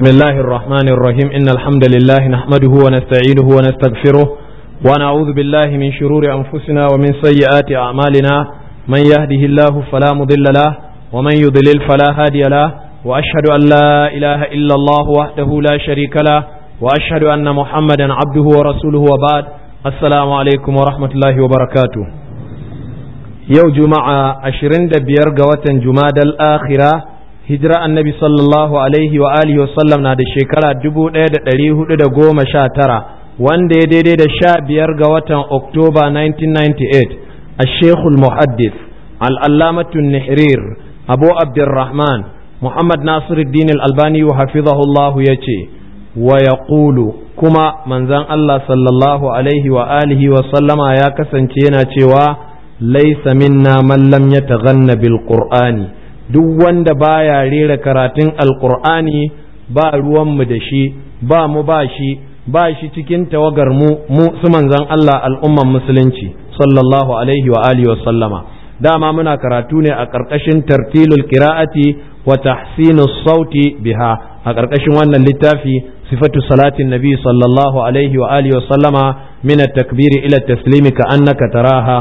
بسم الله الرحمن الرحيم إن الحمد لله نحمده ونستعينه ونستغفره ونعوذ بالله من شرور أنفسنا ومن سيئات أعمالنا من يهده الله فلا مضل له ومن يضلل فلا هادي له وأشهد أن لا إله إلا الله وحده لا شريك له وأشهد أن محمدا عبده ورسوله وبعد السلام عليكم ورحمة الله وبركاته يوم جمعة عشرين دبير قوة جماد الآخرة hijira annabi sallallahu alaihi wa alihi wa sallam na da shekara dubu ɗaya da ɗari hudu da goma sha tara wanda ya daidai da sha biyar ga watan oktoba 1998 a shekul muhaddis al'allamatun nihrir abu abdurrahman muhammad nasiruddin albani wa hafizahullahu ya ce wa ya kuma manzan allah sallallahu alaihi wa alihi wa sallama ya kasance yana cewa laisa minna man lam yataghanna bil qur'ani duk wanda baya rera karatun alkur'ani ba ruwanmu da shi ba mu ba shi ba shi cikin tawagar mu mu su manzan Allah al'umman musulunci sallallahu alaihi wa alihi wa sallama dama muna karatu ne a ƙarƙashin tartilul qira'ati wa tahsinus sauti biha a ƙarƙashin wannan littafi sifatu salatin nabi sallallahu alaihi wa alihi wa sallama min at-takbiri ila at-taslimi ka annaka taraha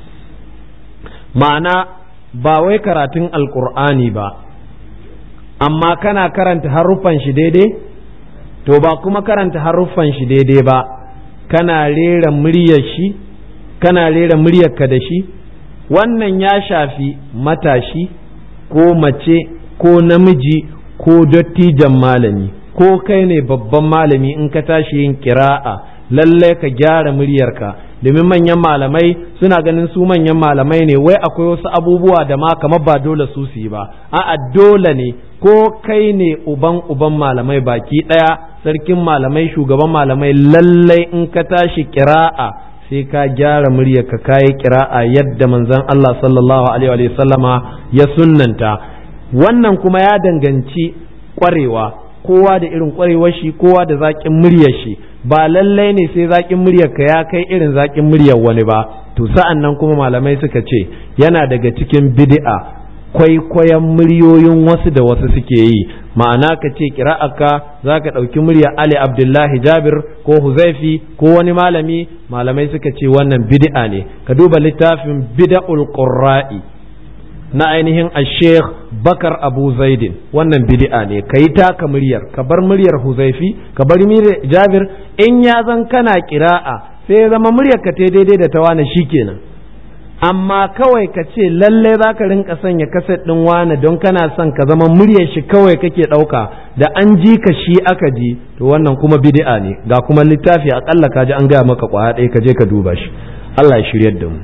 ma'ana ba wai karatun alkur'ani ba amma kana karanta haruffan shi daidai to ba kuma karanta haruffan shi daidai ba kana rera muryar shi kana rera muryarka da shi wannan ya shafi matashi ko mace ko namiji ko dattijan malami ko kai ne babban malami in ka tashi yin kira'a lallai ka gyara muryarka domin manyan malamai suna ganin su manyan malamai ne wai akwai wasu abubuwa da ma kamar ba dole su su yi ba a'a dole ne ko kai ne uban uban malamai baki ɗaya sarkin malamai shugaban malamai lallai in ka tashi kira'a sai ka gyara murya ka kayi kira'a yadda manzon Allah sallallahu alaihi wa sallama ya sunnanta wannan kuma ya danganci kwarewa kowa da irin kwarewar shi kowa da zaƙin muryar shi ba lallai ne sai zaƙin muryar ka ya kai irin zaƙin muryar wani ba to sa'an nan kuma malamai suka ce yana daga cikin bid'a kwaikwayon muryoyin wasu da wasu suke yi ma'ana ka ce kira'aka za ka ɗauki muryar Ali Abdullahi Jabir ko Huzaifi ko wani malami malamai suka ce wannan bid'a ne ka duba littafin bid'ul qurra'i na ainihin sheikh bakar abu zaidin wannan bid'a ne ka yi taka muryar ka bar muryar huzaifi ka bar muryar jabir in ya zan kana kira'a sai ya zama muryar ka daidai da ta wane kenan amma kawai ka ce lalle za ka rinka sanya kaset ɗin wane don kana son ka zama muryar shi kawai kake ɗauka da an ji ka shi aka ji to wannan kuma bid'a ne ga kuma littafi akalla ka ji an gaya maka kwaya ɗaya ka je ka duba shi Allah ya shiryar da mu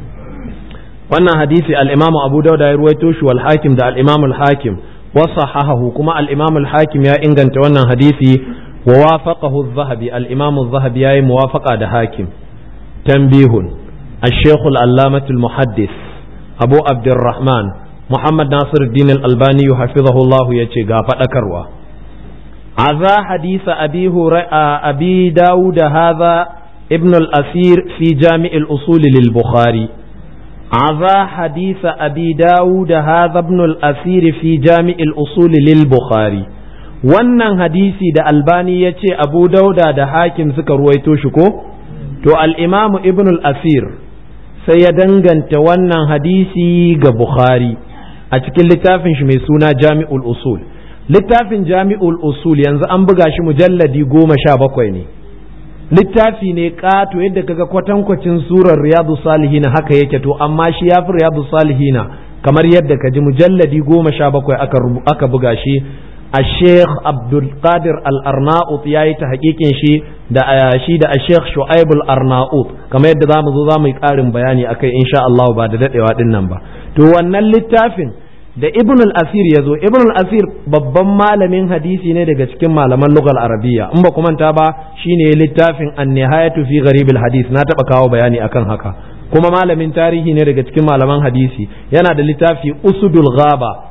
wannan hadisi al-imam abu dauda ya ruwaito shi wal hakim da al-imam al-hakim wa sahahahu kuma al-imam al-hakim ya inganta wannan hadisi wa wafaqahu az-zahabi al-imam az-zahabi yayi muwafaqa da hakim tanbihun al-shaykh al-allamah al-muhaddis abu abdurrahman muhammad nasir الدين al-albani hafizahu Allah yace ga fadakarwa aza hadisa abi hurairah abi daud hadha ابن الأثير في جامع الأصول للبخاري عذا حديث أبي داود هذا ابن الأثير في جامع الأصول للبخاري wannan hadisi da albani ya ce abu dauda da hakim suka ruwaito shi ko to al'imamu ibn al-asir sai ya danganta wannan hadisi ga bukhari a cikin littafin shi mai suna jami'ul usul littafin jami'ul usul yanzu an buga shi mujalladi goma sha bakwai ne littafi ne ƙato yadda kaga kwatankwacin surar riyadu salihina haka yake to amma shi ya fi riyadu salihina kamar yadda ka ji mujalladi goma sha bakwai aka buga shi a sheikh abdulkadir al-arnaut ya yi ta hakikin shi da shi da a sheikh shu'aib al-arnaut kamar yadda za mu zo za mu yi ƙarin bayani akai insha Allah ba da daɗewa ɗin nan ba to wannan littafin da ibn al-asir ya zo ibn al-asir babban malamin hadisi ne daga cikin malaman lugal arabiya in ba manta ba shine littafin an-nihayatu fi gharib al-hadis na taba kawo bayani akan haka kuma malamin tarihi ne daga cikin malaman hadisi yana da littafi usudul ghaba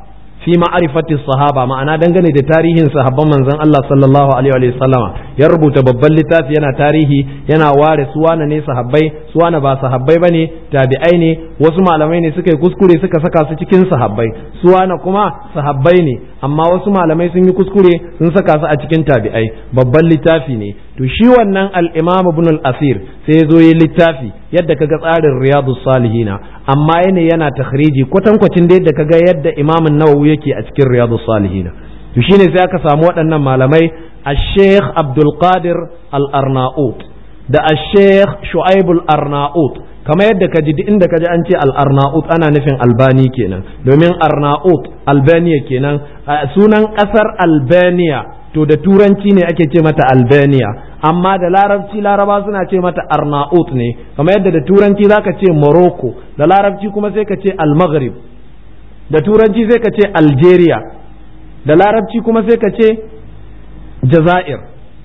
fi ma'rifati sahaba ma'ana dangane da tarihin sahabban manzon Allah sallallahu alaihi wa sallama ya rubuta babban littafi yana tarihi yana ware su wane ne sahabbai su wane ba sahabbai bane tabi'ai ne wasu malamai ne suka yi kuskure suka saka su cikin sahabbai su wane kuma sahabbai ne amma wasu malamai sun yi kuskure sun saka su a cikin tabi'ai babban littafi ne to shi wannan al-imam ibn al-asir sai ya zo yi littafi yadda kaga tsarin riyadus salihina amma yana yana takhriji kwatankwacin da yadda kaga yadda imam an-nawawi yake a cikin riyadus salihina to shine sai aka samu waɗannan malamai الشيخ عبد القادر الأرناؤوط da الشيخ شعيب الأرناؤوط kama yadda ka ji duk inda ka ji an ce al-arnaut ana nufin albani kenan domin arnaut albania kenan sunan kasar albania to da turanci ne ake ce mata albania amma da larabci laraba suna ce mata arnaut ne kama yadda da turanci zaka ce morocco da larabci kuma sai ka ce al-maghrib da turanci sai ka ce algeria da larabci kuma sai ka ce jazair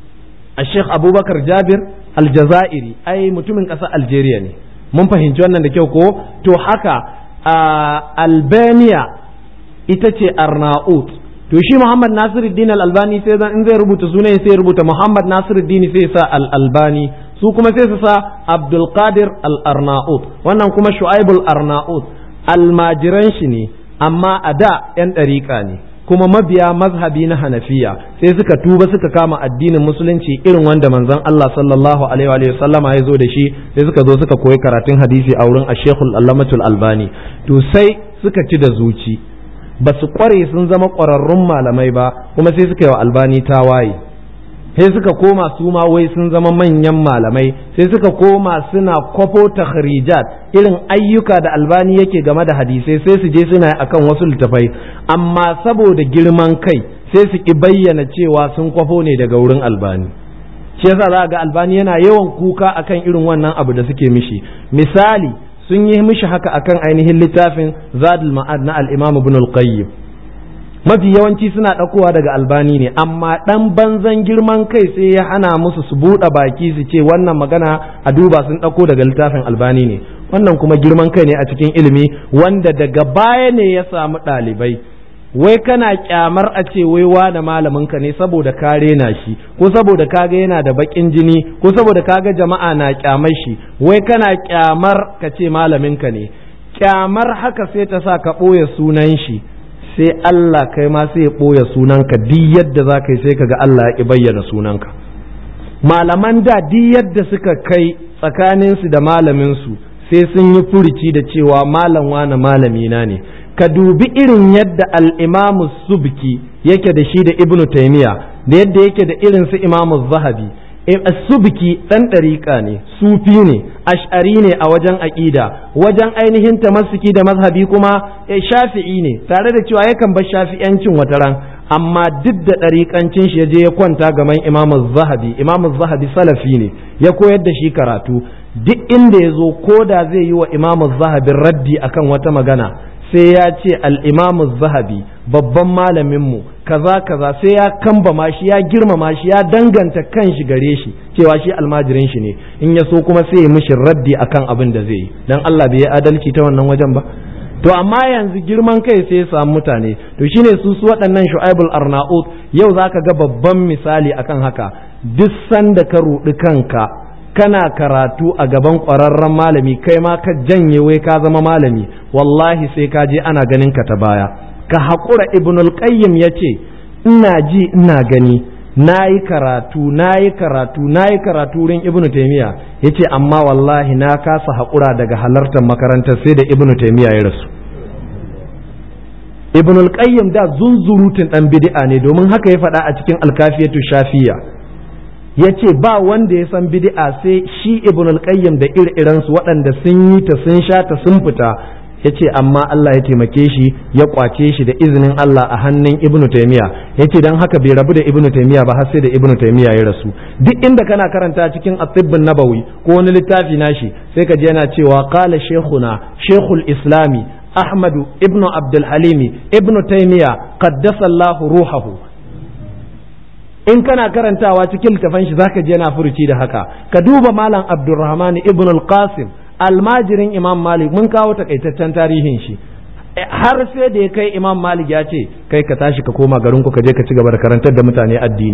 a sheikh abubakar jabir aljazairi ai mutumin ƙasar algeria ne mun fahimci wannan da kyau ko to haka a albania ita ce arnaut to shi muhammad nasiruddin al-albani sai zan in zai rubuta sunan sai rubuta muhammad nasiruddin sai sa al-albani su kuma sai su sa abdul qadir al-arnaut wannan kuma shu'aibul arnaut almajiran shi ne amma a da yan ɗariƙa ne kuma mabiya mazhabi na hanafiya sai suka tuba suka kama addinin musulunci irin wanda manzon Allah sallallahu alaihi wa sallama ya zo da shi sai suka zo suka koyi karatun hadisi a wurin ashekul allamatul albani to sai suka ci da zuci ba su kware sun zama ƙwararrun malamai ba kuma sai suka yi wa albani tawaye sai suka koma su ma wai sun zama manyan malamai sai suka koma suna kwafo takhrijat irin ayyuka da albani yake game da hadisai sai su je suna akan wasu littafai amma saboda girman kai sai su ki bayyana cewa sun kwafo ne daga wurin albani shi yasa za ga albani yana yawan kuka akan irin wannan abu da suke mishi misali sun yi mishi haka akan ainihin littafin zadul ma'ad na al-imam ibn al-qayyim mafi yawanci suna ɗaukowa daga albani ne amma ɗan banzan girman kai sai ya hana musu su buɗe baki su ce wannan magana a duba sun ɗauko daga littafin albani ne wannan kuma girman kai ne a cikin ilimi wanda daga baya ne ya samu ɗalibai wai kana kyamar a ce wai wane malamin ka ne saboda ka rena shi ko saboda kaga yana da bakin jini ko saboda kaga jama'a na kyamar shi wai kana kyamar ka ce malamin ka ne kyamar haka sai ta sa ka ɓoye sunan shi sai Allah kai ma sai ya ɓoye sunanka duk yadda za ka yi sai ka ga Allah ya ƙi bayyana sunanka malaman da duk yadda suka kai tsakaninsu da malaminsu sai sun yi furici da cewa malam wane malamina ne ka dubi irin yadda al'imamu subki yake da shi da ibnu taimiya da yadda yake da irin su imamu zahabi subki ɗan ɗariƙa ne sufi ne ash'ari ne a wajen aƙida wajen ainihin tamassuki da mazhabi kuma shafi'i ne tare da cewa yakan bar shafi'yancin wataran amma duk da ɗariƙancin shi ya je ya kwanta gaban imamu zahabi imamu zahabi salafi ne ya koyar da shi karatu duk inda ya zo ko da zai yi wa imamu zahabi raddi akan wata magana sai ya ce al'imamu zahabi babban malaminmu kaza kaza sai ya kambama shi ya girmama shi ya danganta kan shi gare shi cewa shi almajirin shi ne in ya so kuma sai ya mishi raddi akan abin da zai yi dan Allah bai yi adalci ta wannan wajen ba to amma yanzu girman kai sai ya samu mutane to shine su su waɗannan shu'aibul arnaut yau zaka ga babban misali akan haka duk sanda ka rudi kanka kana karatu a gaban ƙwararren malami kai ma ka janye wai ka zama malami wallahi sai ka je ana ganin ka ta baya ka haƙura ibnul qayyim ya ce ina ji ina gani na yi karatu na yi karatu na yi karatu wurin ibnu taimiya ya ce amma wallahi na kasa haƙura daga halartar makarantar sai da ibnu taimiya ya rasu ibnul qayyim da zunzurutun ɗan bid'a ne domin haka ya faɗa a cikin alkafiyatu shafiya ya ce ba wanda ya san bid'a sai shi ibn al-qayyim da ire-iren su waɗanda sun yi ta sun sha ta sun fita ya ce amma Allah ya taimake shi ya kwace shi da izinin Allah a hannun ibn taymiya ya ce don haka bai rabu da ibn taymiya ba har sai da ibn taymiya ya rasu duk inda kana karanta cikin at-tibbun nabawi ko wani littafi nashi sai ka ji yana cewa qala shaykhuna shaykhul islami ahmadu ibn abdul halimi ibn taymiya qaddasa Allah ruhahu in kana karantawa cikin littafan shi zaka je yana furuci da haka ka duba malam abdurrahman ibn al-qasim almajirin imam malik mun kawo takaitaccen tarihin shi har sai da ya kai imam malik ya ce kai ka tashi ka koma garin ku ka je ka ci gaba da karantar da mutane addini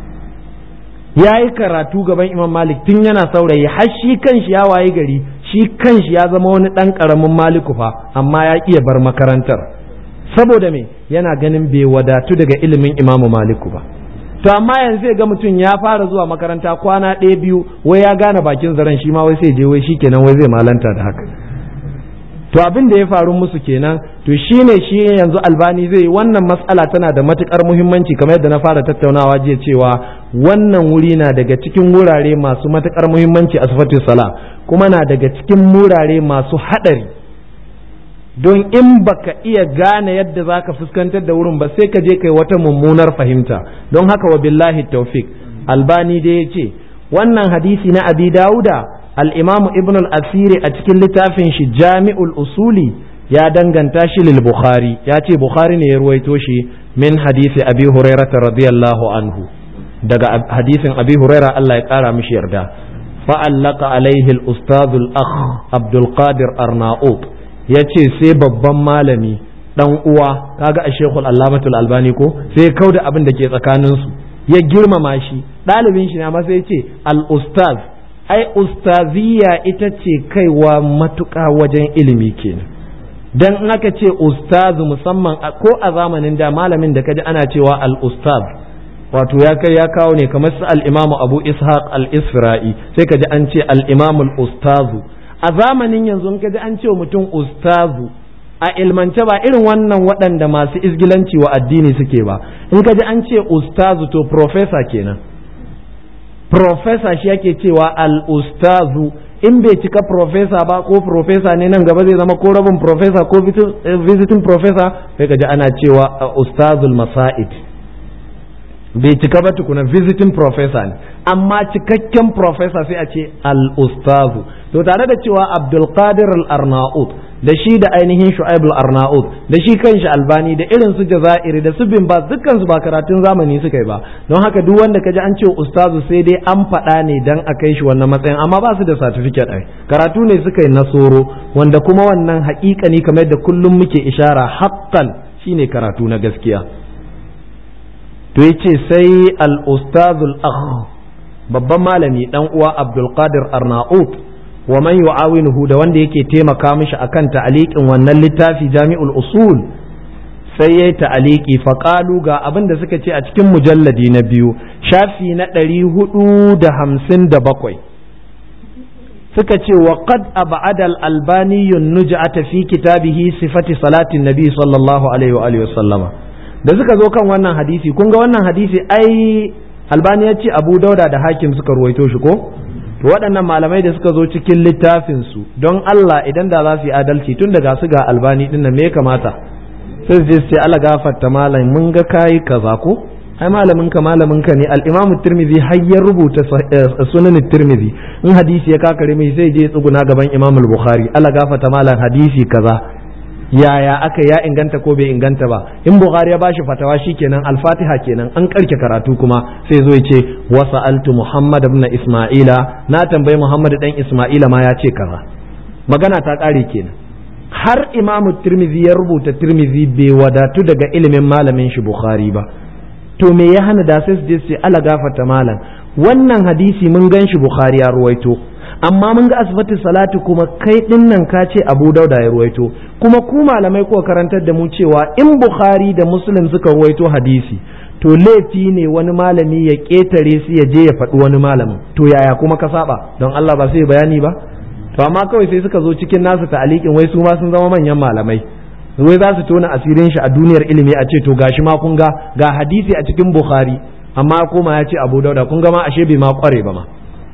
ya yi karatu gaban imam malik tun yana saurayi har shi kanshi ya waye gari shi kanshi ya zama wani ɗan ƙaramin maliku fa amma ya iya bar makarantar saboda me yana ganin bai wadatu daga ilimin imamu maliku ba to amma yanzu zai ga mutum ya fara zuwa makaranta kwana ɗaya biyu wai ya gane bakin zaren shi ma wai sai je wai shi kenan wai zai malanta da haka to abin da ya faru musu kenan to shine shi yanzu albani zai wannan matsala tana da matukar muhimmanci kamar yadda na fara tattaunawa jiya cewa wannan wuri na daga cikin wurare masu matukar muhimmanci a sifatu sala kuma na daga cikin wurare masu hadari don in baka iya gane yadda zaka fuskantar da wurin ba sai ka je kai wata mummunar fahimta don haka wa billahi tawfik albani dai ya ce wannan hadisi na abi dauda al'imamu ibn al-asiri a cikin littafin shi jami'ul usuli ya danganta shi lil bukhari ya ce bukhari ne ya ruwaito shi min hadisi abi hurairata radiyallahu anhu daga hadisin abi huraira Allah ya kara mishi yarda fa'allaka alaihi al-ustadh al-akh abdul qadir arnaut ya ce sai babban malami dan uwa kaga a shekul allamatul albani ko sai kauda abin da ke tsakaninsu ya girmama shi ɗalibin shi na masa ya ce al-ustadh ai ustaziya ita ce kaiwa matuƙa wajen ilimi kenan dan in aka ce ustazu musamman ko a zamanin da malamin da kaji ana cewa al-ustaz wato ya kai ya kawo ne kamar su al-imamu abu ishaq al-isfira'i sai kaji an ce al-imamu al-ustazu a zamanin yanzu in kaji an ce mutum ustazu a ilmance ba irin wannan waɗanda masu izgilanci wa addini suke ba in kaji an ce ustazu to professor kenan profesa shi yake cewa al-ustazu in bai cika profesa ba ko profesa ne nan gaba zai zama ko rabin profesa ko visiting profesa sai ka ji ana cewa ustazul masa'id bai cika ba tukuna visiting professor ne amma cikakken professor sai a ce al-ustazu to tare da cewa abdulkadir al-arnaut da shi da ainihin shu'aib al-arnaut da shi kanshi albani da irin su jazairi da su bin ba dukkan su ba karatun zamani suka yi ba don haka duk wanda kaji an ce ustazu sai dai an faɗa ne dan a kai shi wannan matsayin amma ba su da certificate ai karatu ne suka yi na soro wanda kuma wannan haƙiƙani kamar da kullum muke ishara haqqan shine karatu na gaskiya to yace sai al-ustazul akh babban malami dan uwa Abdul Qadir Arnaut wa man yu'awinuhu da wanda yake taimaka mishi akan ta'aliqin wannan littafi Jami'ul Usul sai yayi ta'aliki fa qalu ga abin da suka ce a cikin mujalladi na biyu shafi na 457 suka ce wa qad ab'ada al-albani nuj'ata fi kitabihi sifati salati nabi sallallahu alaihi wa alihi wa sallama da suka zo kan wannan hadisi kun ga wannan hadisi ai albani ya ce abu dauda da hakim suka ruwaito shi ko to waɗannan malamai da suka zo cikin littafin su don Allah idan da za su yi adalci tun daga su ga albani din nan me ya kamata sai su je sai Allah gafarta malam mun ga kai kaza ko ai malamin ka malamin ka ne al-Imam Tirmidhi har ya rubuta sunan Tirmidhi in hadisi ya kakare mai sai je tsuguna gaban Imam Bukhari Allah gafarta malam hadisi kaza yaya aka ya inganta ko bai inganta ba in bukhari ya bashi fatawa shikenan al-fatiha kenan an karke karatu kuma sai zo ya ce wa sa'altu muhammad ibn isma'ila na tambayi muhammad dan isma'ila ma ya ce kaza magana ta kare kenan har imamu tirmizi ya rubuta tirmizi bai wadatu daga ilimin malamin shi bukhari ba to me ya hana da sai su je su ala gafarta malam wannan hadisi mun gan shi bukhari ya ruwaito amma mun ga asibiti salati kuma kai din nan ka ce abu dauda ya ruwaito kuma ku malamai ko karantar da mu cewa in bukhari da muslim suka ruwaito hadisi to laifi ne wani malami ya ketare su ya je ya faɗi wani malamin to yaya kuma ka saba don Allah ba sai bayani ba to amma kawai sai suka zo cikin nasu ta'alikin wai su ma sun zama manyan malamai wai za su tona asirin shi a duniyar ilimi a ce to gashi ma kun ga ga hadisi a cikin bukhari amma koma ya ce abu dauda kun ga ma ashe bai ma kware ba ma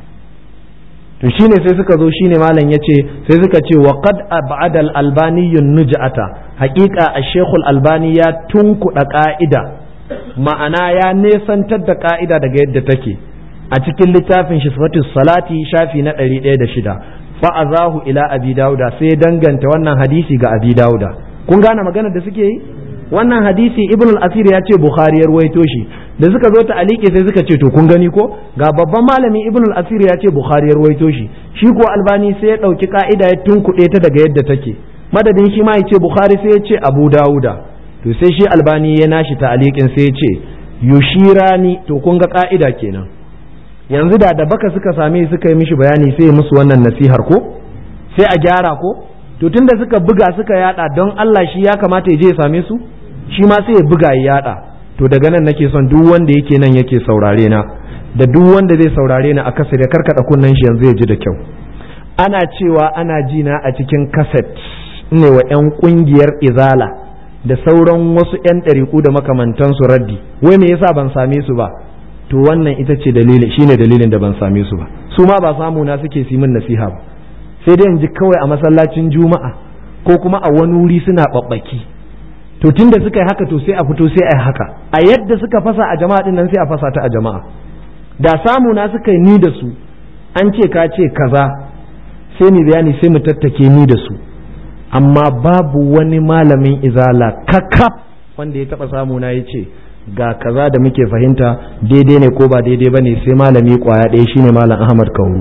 to shine sai suka zo shine malam yace sai suka ce wa qad ab'ada al-albani nuj'ata haqiqa ash-shaykh al-albani ya tunkuda ka'ida ma'ana ya nesantar da ka'ida daga yadda take a cikin littafin shi sifatus salati shafi na 106 fa azahu ila abi dauda sai danganta wannan hadisi ga abi dauda kun gane maganar da suke yi wannan hadisi ibn al-asir ya ce bukhari ya ruwaito shi da suka zo ta alike sai suka ce to kun gani ko ga babban malami ibn al-asir ya ce bukhari ya ruwaito shi shi ko albani sai ya dauki ka'ida ya tunkuɗe ta daga yadda take madadin shi ma ya ce bukhari sai ya ce abu dawuda to sai shi albani ya nashi ta'aliqin sai ya ce yushirani to kun ga ka'ida kenan yanzu da da baka suka same suka yi mishi bayani sai ya musu wannan nasihar ko sai a gyara ko to tunda suka buga suka yada don Allah shi ya kamata ya je ya same su shi ma sai ya buga ya yada to daga nan nake son duk wanda yake nan yake saurare na da duk wanda zai saurare ni a kasa da karkada kunnen shi yanzu ya ji da kyau ana cewa ana ji na a cikin kaset ne wa 'yan kungiyar izala da sauran wasu 'yan ɗariƙu da makamantansu raddi wai me yasa ban same su ba to wannan ita ce dalili shine dalilin da ban same su ba su ma ba samu na suke su min nasiha ba sai dai in ji kawai a masallacin juma'a ko kuma a wani wuri suna babbaki to tunda suka yi haka to sai a fito sai a yi haka a yadda suka fasa a jama'a din nan sai a fasa ta a jama'a da samu na suka yi ni da su an ce ka ce kaza sai ni bayani sai mu tattake ni da su amma babu wani malamin izala kakaf wanda ya taba samu na ya ce ga kaza da muke fahimta daidai ne ko ba daidai ba ne sai malami kwaya ɗaya shine malam ahmad kauru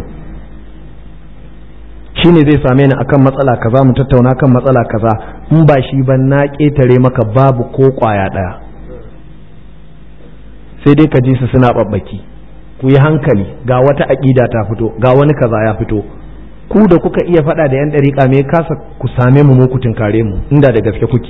shine zai same ni akan matsala kaza mu tattauna kan matsala kaza in ba shi ba na ƙetare maka babu ko kwaya ɗaya sai dai ka ji su suna ɓaɓɓaki ku yi hankali ga wata aƙida ta fito ga wani kaza ya fito ku da kuka iya faɗa da yan ɗariƙa me kasa ku same mu mu ku tunkare mu inda da gaske kuke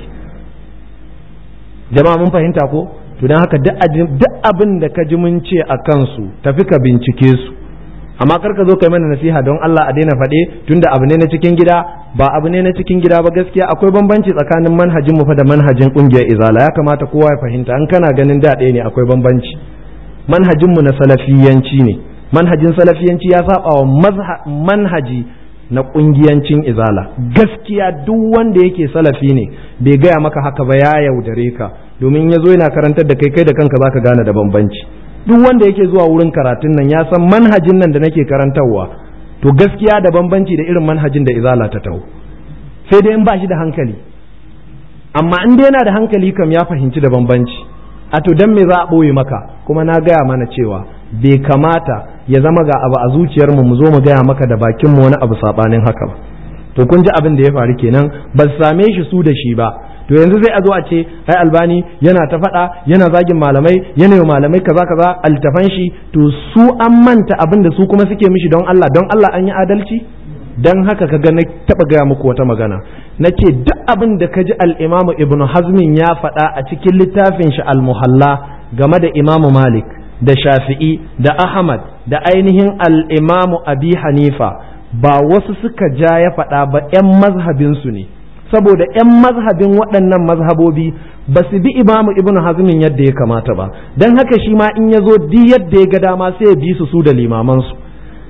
jama'a mun fahimta ko to don haka duk abin da ka ji mun ce a kansu tafi ka bincike su amma kar ka zo kai mana nasiha don Allah a daina faɗe tunda abu ne na cikin gida ba abu ne na cikin gida ba gaskiya akwai bambanci tsakanin manhajin mu fa da manhajin kungiyar izala ya kamata kowa ya fahimta an kana ganin da ɗaya ne akwai bambanci manhajin mu na salafiyanci ne manhajin salafiyanci ya saba wa manhaji na kungiyancin izala gaskiya duk wanda yake salafi ne bai gaya maka haka ba ya yaudare ka domin ya zo yana karantar da kai kai da kanka zaka gane da bambanci duk wanda yake zuwa wurin karatun nan ya san manhajin nan da nake karantarwa to gaskiya da bambanci da irin manhajin da izala ta taho sai dai in ba shi da hankali amma in dai yana da hankali kam ya fahimci da bambanci a to dan me za a ɓoye maka kuma na gaya mana cewa bai kamata ya zama ga abu a zuciyar mu mu zo mu gaya maka da bakin mu wani abu sabanin haka ba to kun ji abin da ya faru kenan ba same shi su da shi ba to yanzu zai a zo a ce ai albani yana ta faɗa yana zagin malamai yana yi malamai kaza kaza altafan shi to su an manta abin da su kuma suke mishi don Allah don Allah an yi adalci dan haka ka ga na taba gaya muku wata magana na ce duk abin da ka ji al'imamu ibnu hazmin ya faɗa a cikin littafin shi al-muhalla game da imamu malik da shafi'i da ahmad da ainihin al'imamu abi hanifa ba wasu suka ja ya faɗa ba 'yan mazhabinsu ne saboda 'yan mazhabin waɗannan mazhabobi ba su bi imamu ibnu hazmin yadda ya kamata ba don haka shi ma in ya zo di yadda ya ga dama sai ya bi su su da limamansu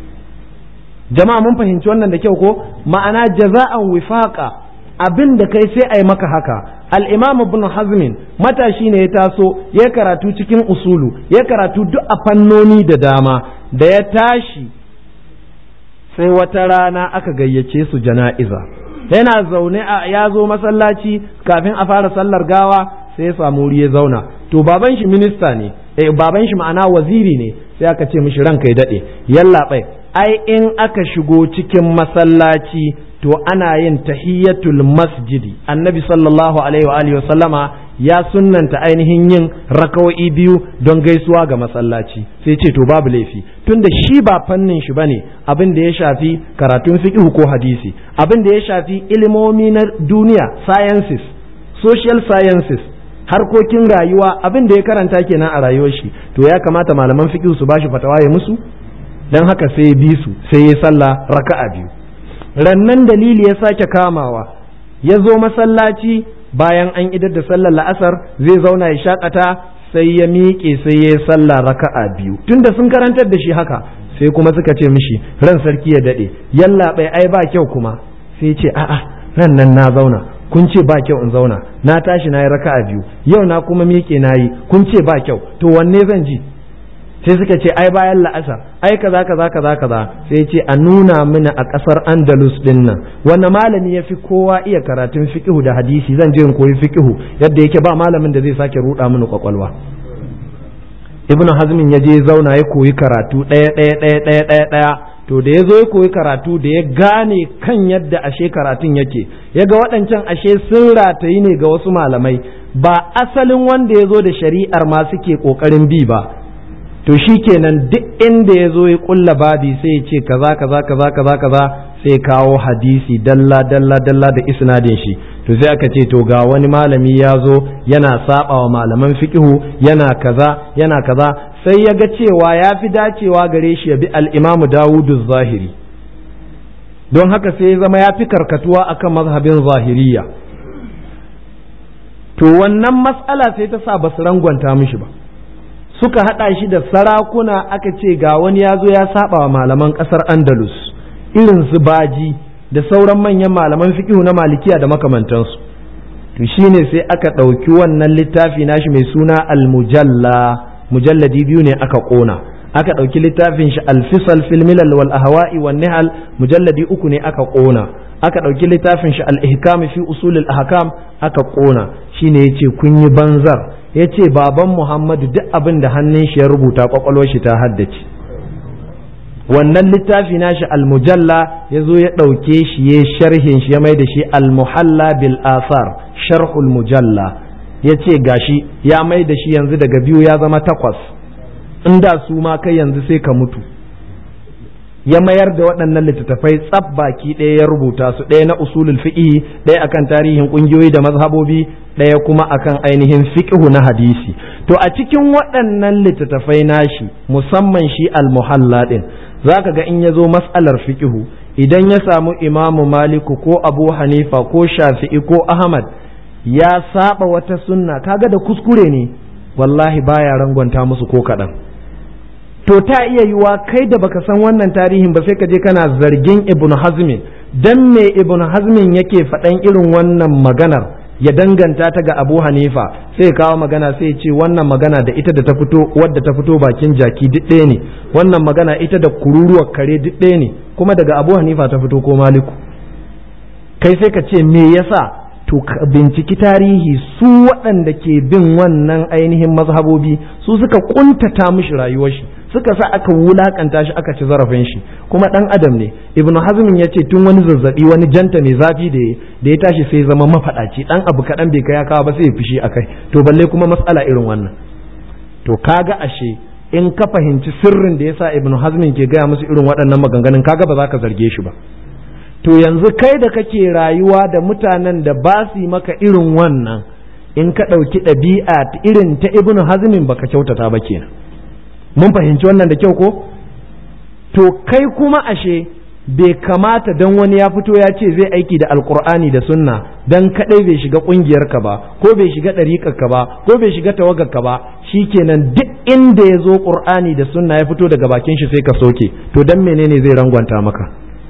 jama'a mun fahimci wannan da kyau ko ma'ana jaza'an wifaqa abin da kai sai a yi maka haka al-imam ibn hazmin matashi ne ya taso ya karatu cikin usulu ya karatu duk a fannoni da dama da ya tashi sai wata rana aka gayyace su jana'iza yana zaune a ya zo masallaci kafin a fara sallar gawa sai ya samu wuri ya zauna to baban shi minista ne eh baban shi ma'ana waziri ne sai aka ce mishi ranka ya dade yallaɓai ai in aka shigo cikin masallaci to ana yin tahiyyatul masjidi annabi sallallahu alaihi wa alihi sallama ya sunnanta ainihin yin raka'o'i biyu don gaisuwa ga masallaci sai ce to babu laifi tunda shi ba fannin shi bane abin da ya shafi karatun fiqh ko hadisi abin da ya shafi ilimomi na duniya sciences social sciences harkokin rayuwa abin da ya karanta kenan a rayuwar shi to ya kamata malaman fiqh su bashi fatawa ya musu dan haka sai ya bi su sai ya sallah raka'a biyu rannan dalili ya sake kamawa ya zo masallaci bayan an idar da sallar la'asar zai zauna ya shakata sai ya miƙe sai ya yi sallah raka'a biyu tunda sun karantar da shi haka sai kuma suka ce mishi ran sarki ya daɗe yalla bai ai ba kyau kuma sai ce a'a ran nan na zauna kun ce ba kyau in zauna na tashi na yi raka'a biyu yau na kuma miƙe na yi kun ce ba kyau to wanne zan ji sai suka ce ai bayan la'asar ai kaza kaza kaza kaza sai ce a nuna mana a kasar andalus din nan wanda malami ya fi kowa iya karatun fiqihu da hadisi zan je in koyi fiqihu yadda yake ba malamin da zai sake ruda mini kwakwalwa ibnu hazmin ya je zauna ya koyi karatu ɗaya ɗaya ɗaya ɗaya ɗaya ɗaya to da ya zo ya koyi karatu da ya gane kan yadda ashe karatun yake ya ga waɗancan ashe sun ratayi ne ga wasu malamai ba asalin wanda ya zo da shari'ar ma suke ƙoƙarin bi ba to shi kenan duk inda ya zo ya ƙulla babi sai ya ce kaza kaza kaza kaza kaza sai kawo hadisi dalla dalla dalla da isnadin shi to sai aka ce to ga wani malami ya zo yana saba wa malaman fiqihu yana kaza yana kaza sai ya ga cewa ya fi dacewa gare shi ya bi al-imamu dawudu zahiri don haka sai ya zama ya fi karkatuwa akan mazhabin zahiriya to wannan matsala sai ta sa ba su rangwanta mishi ba suka haɗa shi da sarakuna aka ce ga wani ya zo ya saba wa malaman ƙasar andalus irin su baji da sauran manyan malaman fiqihu na malikiya da makamantansu to shine sai aka ɗauki wannan littafi nashi mai suna al-mujalla mujalladi biyu ne aka ƙona aka ɗauki littafin shi al-fisal fil milal wal ahwa'i wan nihal mujalladi uku ne aka ƙona aka ɗauki littafin shi al-ihkam fi usul al-ahkam aka ƙona shine yace kun yi banzar yace baban Muhammadu duk abin da hannun shi ya rubuta kwakwalwar shi ta haddace wannan littafi nashi al-mujalla ya zo ya ɗauke shi ya sharhin shi ya mai da shi al-muhalla bil asar sharhul mujalla ya ce gashi ya mai da shi yanzu daga biyu ya zama takwas inda su ma kai yanzu sai ka mutu ya mayar da waɗannan littattafai tsab baki ɗaya ya rubuta su ɗaya na usulul fiqh ɗaya akan tarihin ƙungiyoyi da mazhabobi ɗaya kuma akan ainihin fiqhu na hadisi to a cikin waɗannan littattafai nashi musamman shi al-muhalla ɗin zaka ga in ya zo mas'alar fiqhu idan ya samu imamu maliku ko abu hanifa ko shafi'i ko ahmad ya saba wata sunna kaga da kuskure ne wallahi baya rangwanta musu ko kaɗan to ta iya yiwa kai da baka san wannan tarihin ba sai ka je kana zargin ibn hazmin dan me ibn hazmin yake faɗan irin wannan maganar ya danganta ta ga abu hanifa sai kawo magana sai ce wannan magana da ita da ta fito wadda ta fito bakin jaki duk ɗaya ne wannan magana ita da kururuwar kare duk ɗaya ne kuma daga abu hanifa ta fito ko maliku kai sai ka ce me yasa to binciki tarihi su waɗanda ke bin wannan ainihin mazhabobi su suka kuntata mishi rayuwar shi suka sa aka wulakanta shi aka ci zarafin shi kuma dan adam ne ibnu hazmin ya ce tun wani zazzabi wani janta mai zafi da da ya tashi sai zama mafaɗaci dan abu kaɗan bai kai ya kawo ba sai ya fishi akai to balle kuma matsala irin wannan to kaga ashe in ka fahimci sirrin da yasa ibnu hazmin ke gaya musu irin waɗannan maganganun kaga ba za ka zarge shi ba to yanzu kai da kake rayuwa da mutanen da ba su maka irin wannan in ka ɗauki ɗabi'a irin ta ibnu hazmin baka kyautata ba kenan mun fahimci wannan da kyau ko to kai kuma ashe bai kamata don wani ya fito ya ce zai aiki da alkur'ani da sunna don kadai bai shiga kungiyarka ba ko bai shiga ɗariƙarka ba ko bai shiga tawagarka ba shikenan duk inda ya zo ƙur'ani da sunna ya fito daga bakin shi sai ka soke to don menene zai rangwanta maka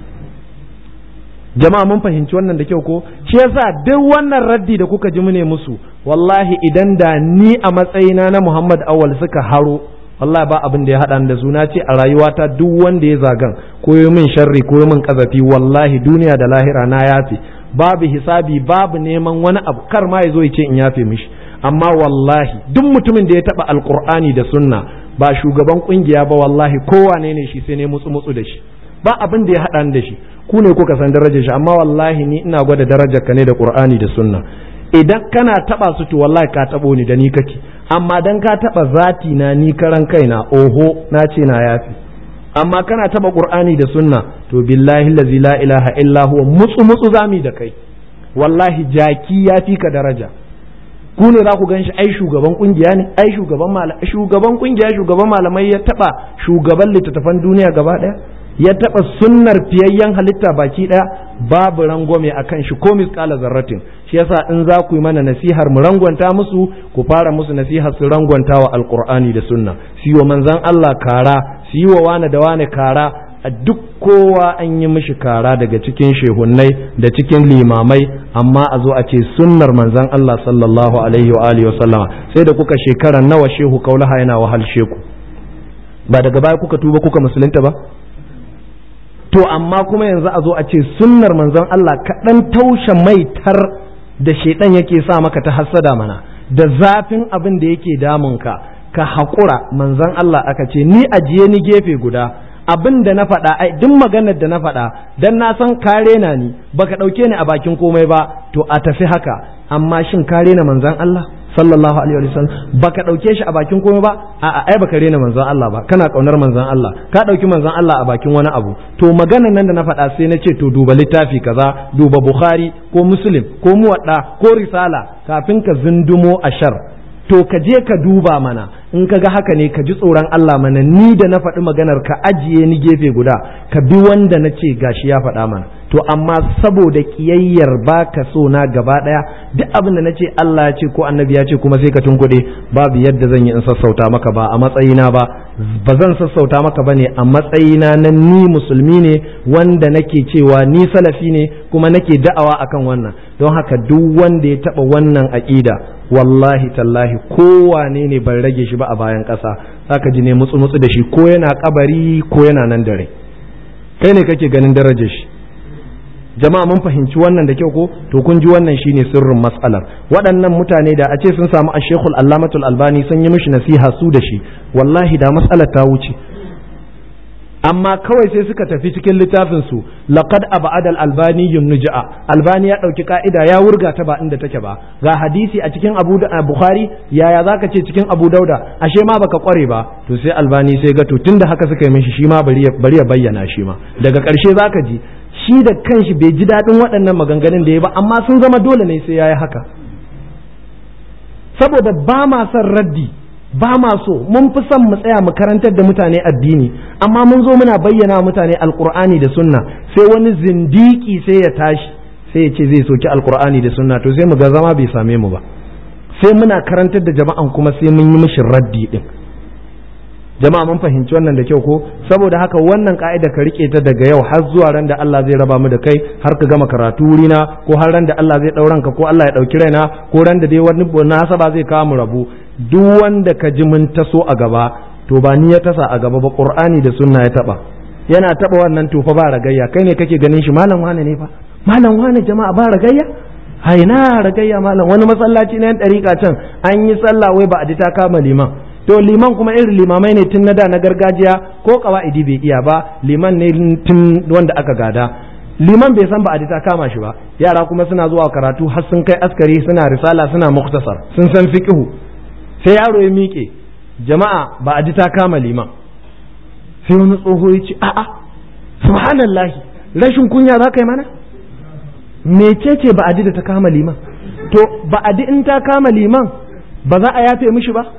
jama'a mun fahimci wannan da kyau ko shi yasa duk wannan raddi da kuka ji mune musu wallahi idan da ni a matsayina na Muhammad Awal suka haro wallahi ba abin da ya haɗa da su na ce a rayuwata duk wanda ya zagan ko yi min sharri ko yi min kazafi wallahi duniya da lahira na yafe babu hisabi babu neman wani abu kar ma ya zo ya ce in yafe mishi amma wallahi duk mutumin da ya taɓa alkur'ani da sunna ba shugaban kungiya ba wallahi kowane ne shi sai ne mutsu mutsu da shi ba abin da ya haɗa da shi ku ne kuka san darajar shi amma wallahi ni ina gwada darajar ka ne da qur'ani da sunna idan kana taba su to wallahi ka tabo ni da ni kake amma dan ka taba zati na ni karan kaina oho na ce na yafi amma kana taba qur'ani da sunna to billahi allazi la ilaha illa huwa mutsu mutsu zami da kai wallahi jaki ya fi ka daraja ku ne za ku gan shi ai shugaban kungiya ne ai shugaban malamai shugaban kungiya shugaban malamai ya taba shugaban littattafan duniya gaba daya ya taɓa sunnar fiyayyen halitta baki ɗaya babu rangwame a kan shi ko misƙala zarratin shi yasa in za ku yi mana nasihar mu rangwanta musu ku fara musu nasihar su rangwanta wa alƙur'ani da sunna su yi wa manzan Allah kara su yi wa wane da wane kara a duk kowa an yi mishi kara daga cikin shehunnai da cikin limamai amma a zo a ce sunnar manzan Allah sallallahu alaihi wa alihi wa sallama sai da kuka shekara nawa shehu kaulaha yana wahal sheku ba daga baya kuka tuba kuka musulunta ba to amma kuma yanzu a zo a ce sunnar manzon Allah kaɗan taushe maitar da shaidan yake sa maka ta hassada mana da zafin abin da yake damunka ka haƙura manzon Allah aka ce ni ajiye ni gefe guda abin da na faɗa ai duk maganar da na faɗa dan na san kare na ni baka ɗauke ni a bakin komai ba to a tafi haka amma shin kare na manzon Allah sallallahu alaihi wa sallam baka dauke shi a bakin komai ba a a ai baka rena manzon Allah ba kana kaunar manzon Allah ka dauki manzon Allah a bakin wani abu to maganan nan da na faɗa sai na ce to duba littafi kaza duba Bukhari ko Muslim ko Muwadda ko Risala kafin ka zundumo ashar to ka je ka duba mana in ka ga haka ne ka ji tsoron Allah mana ni da na faɗi maganar ka ajiye ni gefe guda ka bi wanda na ce gashi ya faɗa mana to amma saboda kiyayyar ba ka so na gaba ɗaya duk abin da na ce Allah ya ce ko annabi ya ce kuma sai ka tunkuɗe babu yadda zan yi in sassauta maka ba a matsayina ba ba zan sassauta maka ba ne a matsayina na ni musulmi ne wanda nake cewa ni salafi ne kuma nake da'awa akan wannan don haka duk wanda ya taɓa wannan aƙida wallahi tallahi kowane ne ban rage shi ba a bayan ƙasa zaka ji ne mutsu mutsu da shi ko yana kabari ko yana nan da rai kai ne kake ganin darajar shi jama'a mun fahimci wannan da kyau ko to kun ji wannan shine sirrin mas'alar waɗannan mutane da a ce sun samu a shekul allamatul albani sun yi mishi nasiha su da shi wallahi da mas'alar ta wuce amma kawai sai suka tafi cikin littafin su laqad ab'ada al-albani yunja'a albani ya dauki ka'ida ya wurga ta ba inda take ba ga hadisi a cikin abu bukhari yaya zaka ce cikin abu dauda ashe ma baka kware ba to sai albani sai ga to tunda haka suka yi mishi shi ma bari ya bayyana shi ma daga karshe zaka ji shi da kanshi bai ji daɗin waɗannan maganganun da ya ba amma sun zama dole ne sai ya yi haka saboda ba ma son raddi ba ma so mun fi son mu tsaya mu karantar da mutane addini amma mun zo muna bayyana mutane alkur'ani da sunna sai wani zindiki sai ya tashi sai ya ce zai soki alkur'ani da sunna to sai mu ga zama bai same mu ba sai muna karantar da jama'an kuma sai mun yi mishi raddi din jama'a mun fahimci wannan da kyau ko saboda haka wannan ka'ida ka rike ta daga yau har zuwa ran da Allah zai raba mu da kai har ka gama karatu wurina ko har ran da Allah zai dauran ka ko Allah ya dauki raina ko ran da dai wani nasaba zai kawo mu rabu duk wanda ka ji mun taso a gaba to ba ni ya tasa a gaba ba qur'ani da sunna ya taba yana taba wannan to fa ba ragayya kai ne kake ganin shi malam wane ne fa malam wane jama'a ba ragayya haina ragayya malam wani masallaci na yan dariƙa can an yi sallah wai ba a ta kama liman to liman kuma irin limamai ne tun na da na gargajiya ko kawa'idi bai iya ba liman ne tun wanda aka gada liman bai san ba a ta kama shi ba yara kuma suna zuwa karatu har sun kai askari suna risala suna muktasar sun san fiqhu sai yaro ya miƙe jama'a ba a ta kama liman sai wani tsoho ya ce a'a subhanallahi rashin kunya za ka yi mana mecece ba a da ta kama liman to ba a in ta kama liman ba za a yafe mishi ba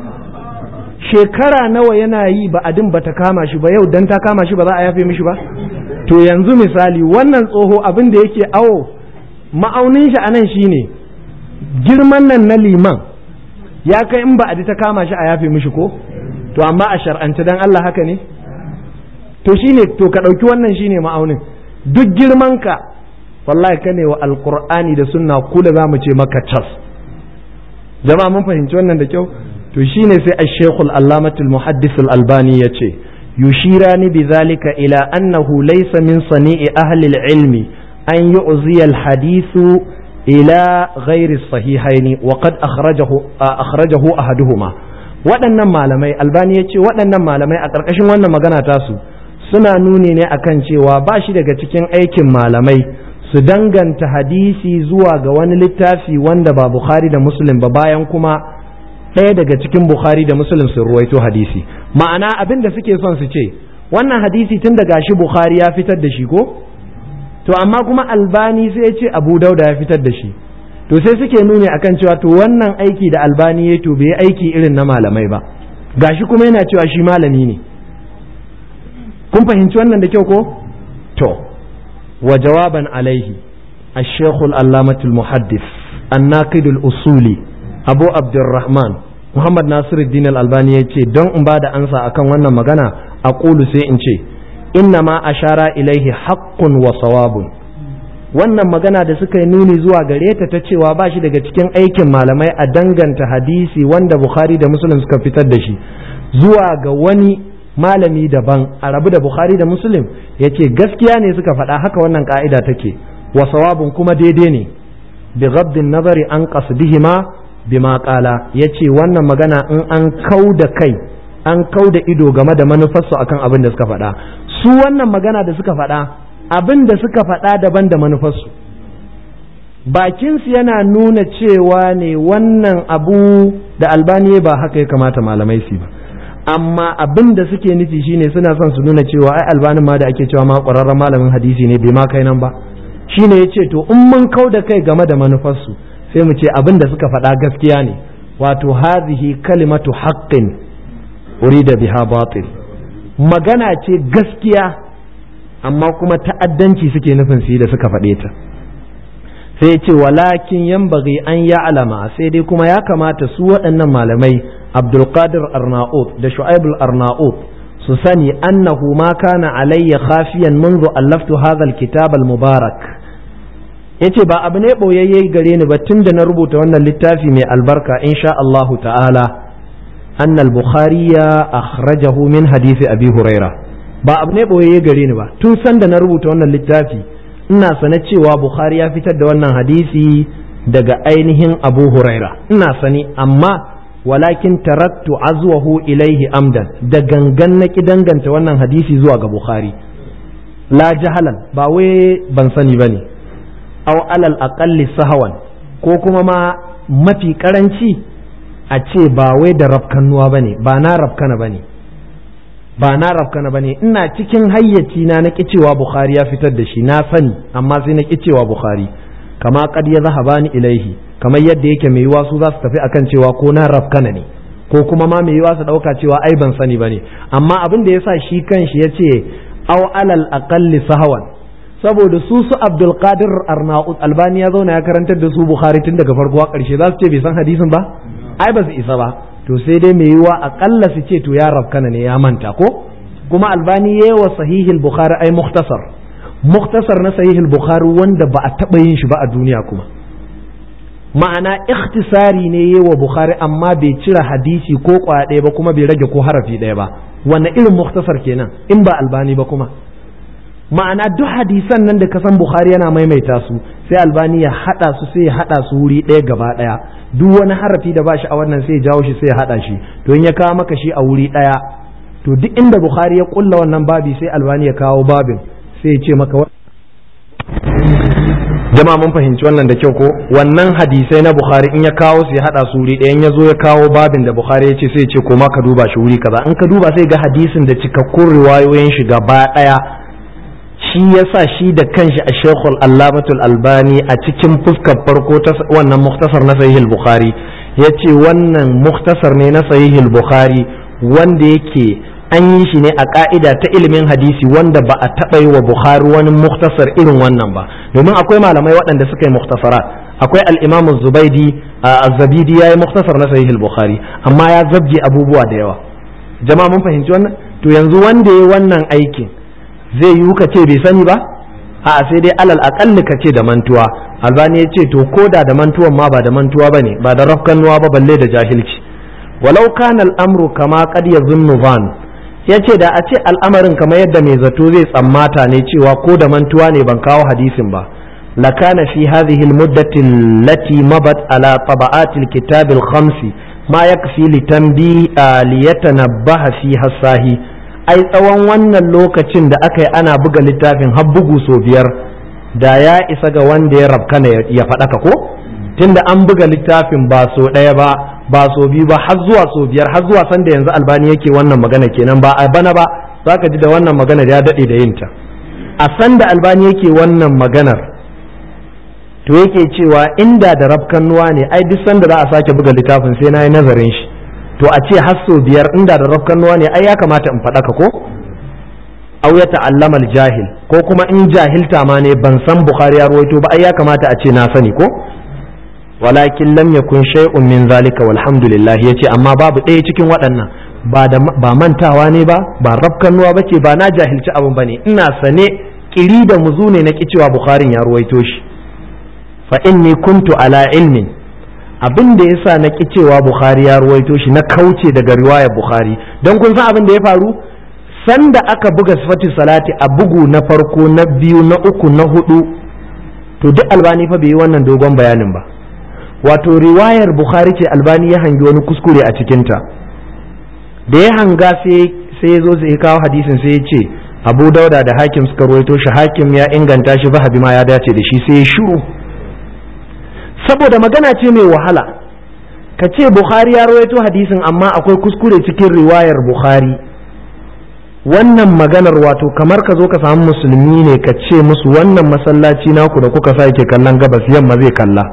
shekara nawa yana yi ba adin ba ta kama shi ba yau dan ta kama shi ba za a yafe mishi ba to yanzu misali wannan tsoho abin da yake awo ma'aunin shi anan shine girman nan na liman ya kai in ba adi ta kama shi a yafe mishi ko to amma a shar'ance dan Allah haka ne to shine to ka ɗauki wannan shine ma'aunin duk girman ka wallahi ka ne wa alqur'ani da sunna kula za mu ce maka cas jama'a mun fahimci wannan da kyau to shine sai al-shaykh al-allamah al-muhaddis al-albani yace yushirani bidhalika ila annahu laysa min sani'i ahli al-ilmi an yu'zi al-hadithu ila ghairi sahihaini wa qad akhrajahu akhrajahu ahaduhuma waɗannan malamai albani yace waɗannan malamai a ƙarƙashin wannan magana tasu suna nuni ne akan cewa ba shi daga cikin aikin malamai su danganta hadisi zuwa ga wani littafi wanda ba bukhari da muslim ba bayan kuma ɗaya daga cikin Bukhari da Muslim sun ruwaito hadisi ma'ana abin da suke son su ce wannan hadisi tun daga shi Bukhari ya fitar da shi ko to amma kuma Albani sai ya ce Abu Dauda ya fitar da shi to sai suke nuni akan cewa to wannan aiki da Albani ya to bai aiki irin na malamai ba gashi kuma yana cewa shi malami ne kun fahimci wannan da kyau ko to wa jawaban alaihi الشيخ العلامة المحدث الناقد الأصولي abu abdurrahman muhammad nasiruddin al-albani ya ce don in ba da ansa akan wannan magana a ƙulu sai in ce inna ma ashara ilaihi haqqun wa sawabun wannan magana da suka yi nuni zuwa gare ta ta cewa ba shi daga cikin aikin malamai a danganta hadisi wanda bukhari da muslim suka fitar da shi zuwa ga wani malami daban a rabu da bukhari da muslim ya ce gaskiya ne suka faɗa haka wannan ka'ida take wa sawabun kuma daidai ne bi ghaddin nazari an qasdihima bima kala ya ce wannan magana in an kau da kai an kau da ido game da manufarsu akan abin da suka faɗa su wannan magana da suka faɗa abin da suka faɗa daban da manufarsu bakinsu yana nuna cewa ne wannan abu da albani ba haka ya kamata malamai su ba amma abin da suke nufi shine suna son su nuna cewa ai albanin ma da ake cewa ma ƙwararren malamin hadisi ne bai ma kai nan ba shine ya ce to in mun kau da kai game da manufarsu sai mu ce abin da suka faɗa gaskiya ne wato hazihi kalimatu haqqin urida biha batil magana ce gaskiya amma kuma ta'addanci suke nufin su yi da suka faɗe ta sai ya ce walakin yambaghi an ya'lama sai dai kuma ya kamata su waɗannan malamai abdulkadir arnaut da shu'aibul arnaut su sani annahu ma kana alayya khafiyan منذ allaftu hadha alkitab almubarak yace ba abu ne boyayye gare ni ba tunda na rubuta wannan littafi mai albarka insha Allah ta'ala anna al-bukhari akhrajahu min hadisi abi huraira ba abu ne boyayye gare ni ba tun sanda na rubuta wannan littafi ina sane cewa bukhari ya fitar da wannan hadisi daga ainihin abu huraira ina sani amma walakin taraktu azwahu ilaihi amdan da gangan na ki danganta wannan hadisi zuwa ga bukhari la jahalan ba wai ban sani bane aw alal aqalli sahawan ko kuma ma mafi karanci a ce ba wai da rafkanuwa bane ba na rafkana bane ba na rafkana bane ina cikin hayyaci na na cewa bukhari ya fitar da shi na sani amma sai na cewa bukhari kama kad ya zahabani ilaihi kamar yadda yake mai yiwa su za su tafi akan cewa ko na rafkana ne ko kuma ma mai yiwa su dauka cewa ai ban sani bane amma abin da yasa shi kanshi ya ce aw alal aqalli sahawan saboda su su Abdul Qadir Arnaud Albani ya zauna ya karantar da su Bukhari tun daga farko a ƙarshe za su ce bai san hadisin ba ai ba su isa ba to sai dai mai yiwa akalla su ce to ya rafkana ne ya manta ko kuma Albani yayi wa sahihil Bukhari ai mukhtasar mukhtasar na sahihil Bukhari wanda ba a taba yin shi ba a duniya kuma ma'ana ikhtisari ne yi wa Bukhari amma bai cire hadisi ko kwaya ɗaya ba kuma bai rage ko harafi ɗaya ba wanne irin muktasar kenan in ba albani ba kuma ma'ana duk hadisan nan da kasan Bukhari yana maimaita su sai albani ya haɗa su sai ya haɗa su wuri ɗaya gaba ɗaya duk wani harafi da ba shi a wannan sai ya jawo shi sai ya haɗa shi to in ya kawo maka shi a wuri ɗaya to duk inda Bukhari ya kulla wannan babi sai albani ya kawo babin sai ya ce maka jama'a mun fahimci wannan da kyau ko wannan hadisai na bukhari in ya kawo su ya hada su wuri ɗayan ya zo ya kawo babin da bukhari ya ce sai ya ce koma ka duba shi wuri kaza in ka duba sai ga hadisin da cikakkun riwayoyin shi gaba ɗaya shi yasa shi da kanshi a shekul allamatul albani a cikin fuskar farko ta wannan muktasar na sahihul bukhari ya ce wannan muktasar ne na sahihul bukhari wanda yake an yi shi ne a ka'ida ta ilimin hadisi wanda ba a taɓa yi wa Bukhari wani muktasar irin wannan ba domin akwai malamai waɗanda suka yi muktasarat akwai al-Imam Zubaidi Az-Zabidi yayi muktasar na Sahih al-Bukhari amma ya zabje abubuwa da yawa jama'a mun fahimci wannan to yanzu wanda yayi wannan aikin zai yi ka ce bai sani ba a sai dai alal aqalli ka ce da mantuwa Albani ya ce to koda da mantuwan ma ba da mantuwa bane ba da rafkanuwa ba balle da jahilci walau kana al-amru kama qad yazunnu van ya ce da a ce al'amarin kamar yadda mai zato zai tsammata ne cewa ko da mantuwa ne ban kawo hadisin ba lakana fi hadhihi almuddati allati mabat ala taba'ati alkitab alkhamsi ma yakfi litanbi liyatanabbaha fi hasahi ai tsawon wannan lokacin da aka yi ana buga littafin har bugu so biyar da ya isa ga wanda ya rabkana ya faɗaka ko tunda an buga littafin ba so ɗaya ba ba so biyu ba har zuwa so biyar har zuwa sanda yanzu albani yake wannan magana kenan ba a bana ba za ka ji da wannan maganar ya daɗe da yinta a sanda albani yake wannan maganar to yake cewa inda da rafkannuwa ne ai duk sanda za a sake buga littafin sai na yi nazarin shi to a ce har so biyar inda da rafkannuwa ne ai ya kamata in faɗaka ko au ya ta'allama jahil ko kuma in jahilta ma ne ban san bukhari ya ruwaito ba ai ya kamata a ce na sani ko walakin lam yakun shay'un min zalika walhamdulillah yace amma babu ɗaya cikin waɗannan ba da ba mantawa ne ba ba rafkanuwa bace ba na jahilci abin bane ina sane kiri da muzu ne na cewa bukharin ya ruwaito shi fa inni kuntu ala ilmin abin da yasa na ki cewa bukhari ya ruwaito shi na kauce daga riwayar bukhari don kun san abin da ya faru sanda aka buga sifatu salati a bugu na farko na biyu na uku na hudu to duk albani fa bai yi wannan dogon bayanin ba wato riwayar bukhari ce albani ya hangi wani kuskure a cikinta da ya hanga sai ya zo sai ya kawo hadisin sai ya ce abu dauda da hakim suka ruwaito shi hakim ya inganta shi zahabi ma ya dace da shi sai ya shiru saboda magana ce mai wahala ka ce bukhari ya ruwaito hadisin amma akwai kuskure cikin riwayar bukhari wannan maganar wato kamar ka zo ka samu musulmi ne ka ce musu wannan masallaci naku da kuka sa yake kallon gabas yamma zai kalla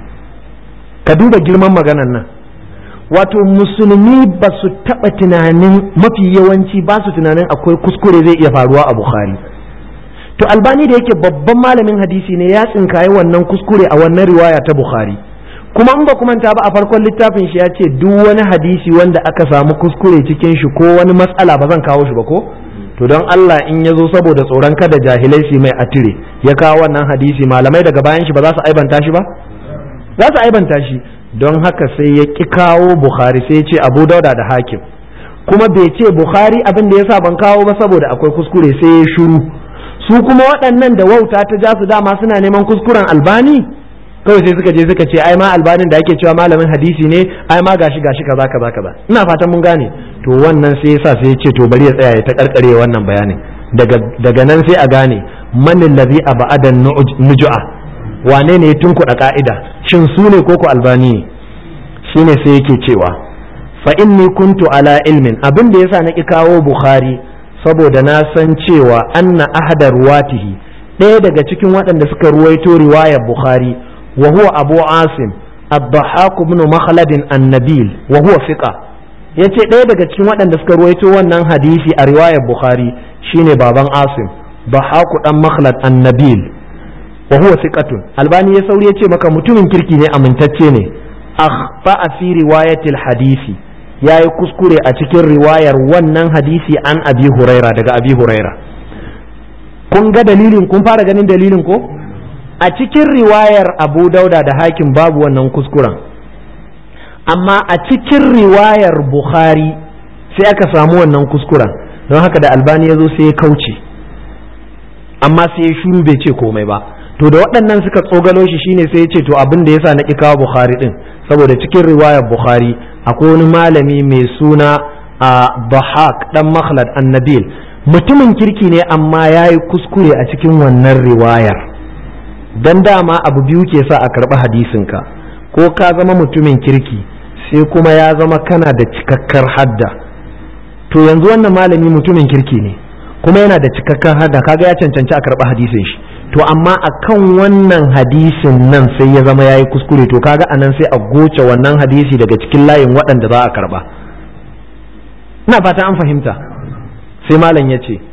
ka duba girman maganar nan wato musulmi ba su taɓa tunanin mafi yawanci ba su tunanin akwai kuskure zai iya faruwa a bukhari to albani da yake babban malamin hadisi ne ya tsinkaye wannan kuskure a wannan riwaya ta bukhari kuma in ba ku manta ba a farkon littafin shi ya ce duk wani hadisi wanda aka samu kuskure cikin shi ko wani matsala ba zan kawo shi ba ko to don Allah in ya zo saboda tsoron kada jahilai su mai atire ya kawo wannan hadisi malamai daga bayan shi ba za su aibanta shi ba za su aibanta shi don haka sai ya ki kawo bukhari sai ya ce abu dauda da hakim kuma bai ce bukhari abin da yasa ban kawo ba saboda akwai kuskure sai ya shuru su kuma waɗannan da wauta ta ja su dama suna neman kuskuren albani kawai sai suka je suka ce ai ma albanin da ake cewa malamin hadisi ne ai ma gashi gashi kaza kaza kaza ina fatan mun gane to wannan sai yasa sai ya ce to bari ya tsaya ya ta karkare wannan bayanin daga daga nan sai a gane man allazi abada nujua wane ne ya tunkuɗa ka'ida shin su ne koko albani shine sai yake cewa fa inni kuntu ala ilmin abin da yasa na ki kawo bukhari saboda na san cewa anna ahada ruwatihi ɗaya daga cikin waɗanda suka ruwaito riwayar bukhari وهو أبو عاصم الضحاك بن مخلد النبيل وهو ثقة yace ɗaya daga cikin waɗanda suka ruwaito wannan hadisi a riwayar Bukhari shine baban Asim Bahaku dan Makhlad Annabil wa huwa thiqatun Albani ya sauri yace maka mutumin kirki ne amintacce ne akhfa fi riwayatil hadisi yayi kuskure a cikin riwayar wannan hadisi an Abi Huraira daga Abi Huraira kun ga dalilin kun fara ganin dalilin ko a cikin riwayar abu dauda da hakim babu wannan kuskuren amma a cikin riwayar bukhari sai aka samu wannan kuskuren don haka da albani ya zo sai ya kauce amma sai ya shuru bai ce komai ba to da waɗannan suka tsogalo shi shine sai ya ce to abin da yasa na ƙi kawo bukhari din saboda cikin riwayar bukhari akwai wani malami mai suna a bahak dan makhlad annabil mutumin kirki ne amma ya yi kuskure a cikin wannan riwayar dan dama abu biyu ke sa a karɓi hadisinka ko ka zama mutumin kirki sai kuma ya zama kana da cikakkar hadda to yanzu wannan malami mutumin kirki ne kuma yana da cikakkar hadda kaga ya cancanci a karɓi hadisin shi to amma akan wannan hadisin nan sai ya zama ya yi kuskure to kaga anan sai a goce wannan hadisi daga cikin layin waɗanda za a karɓa ina fata an fahimta sai malam ya ce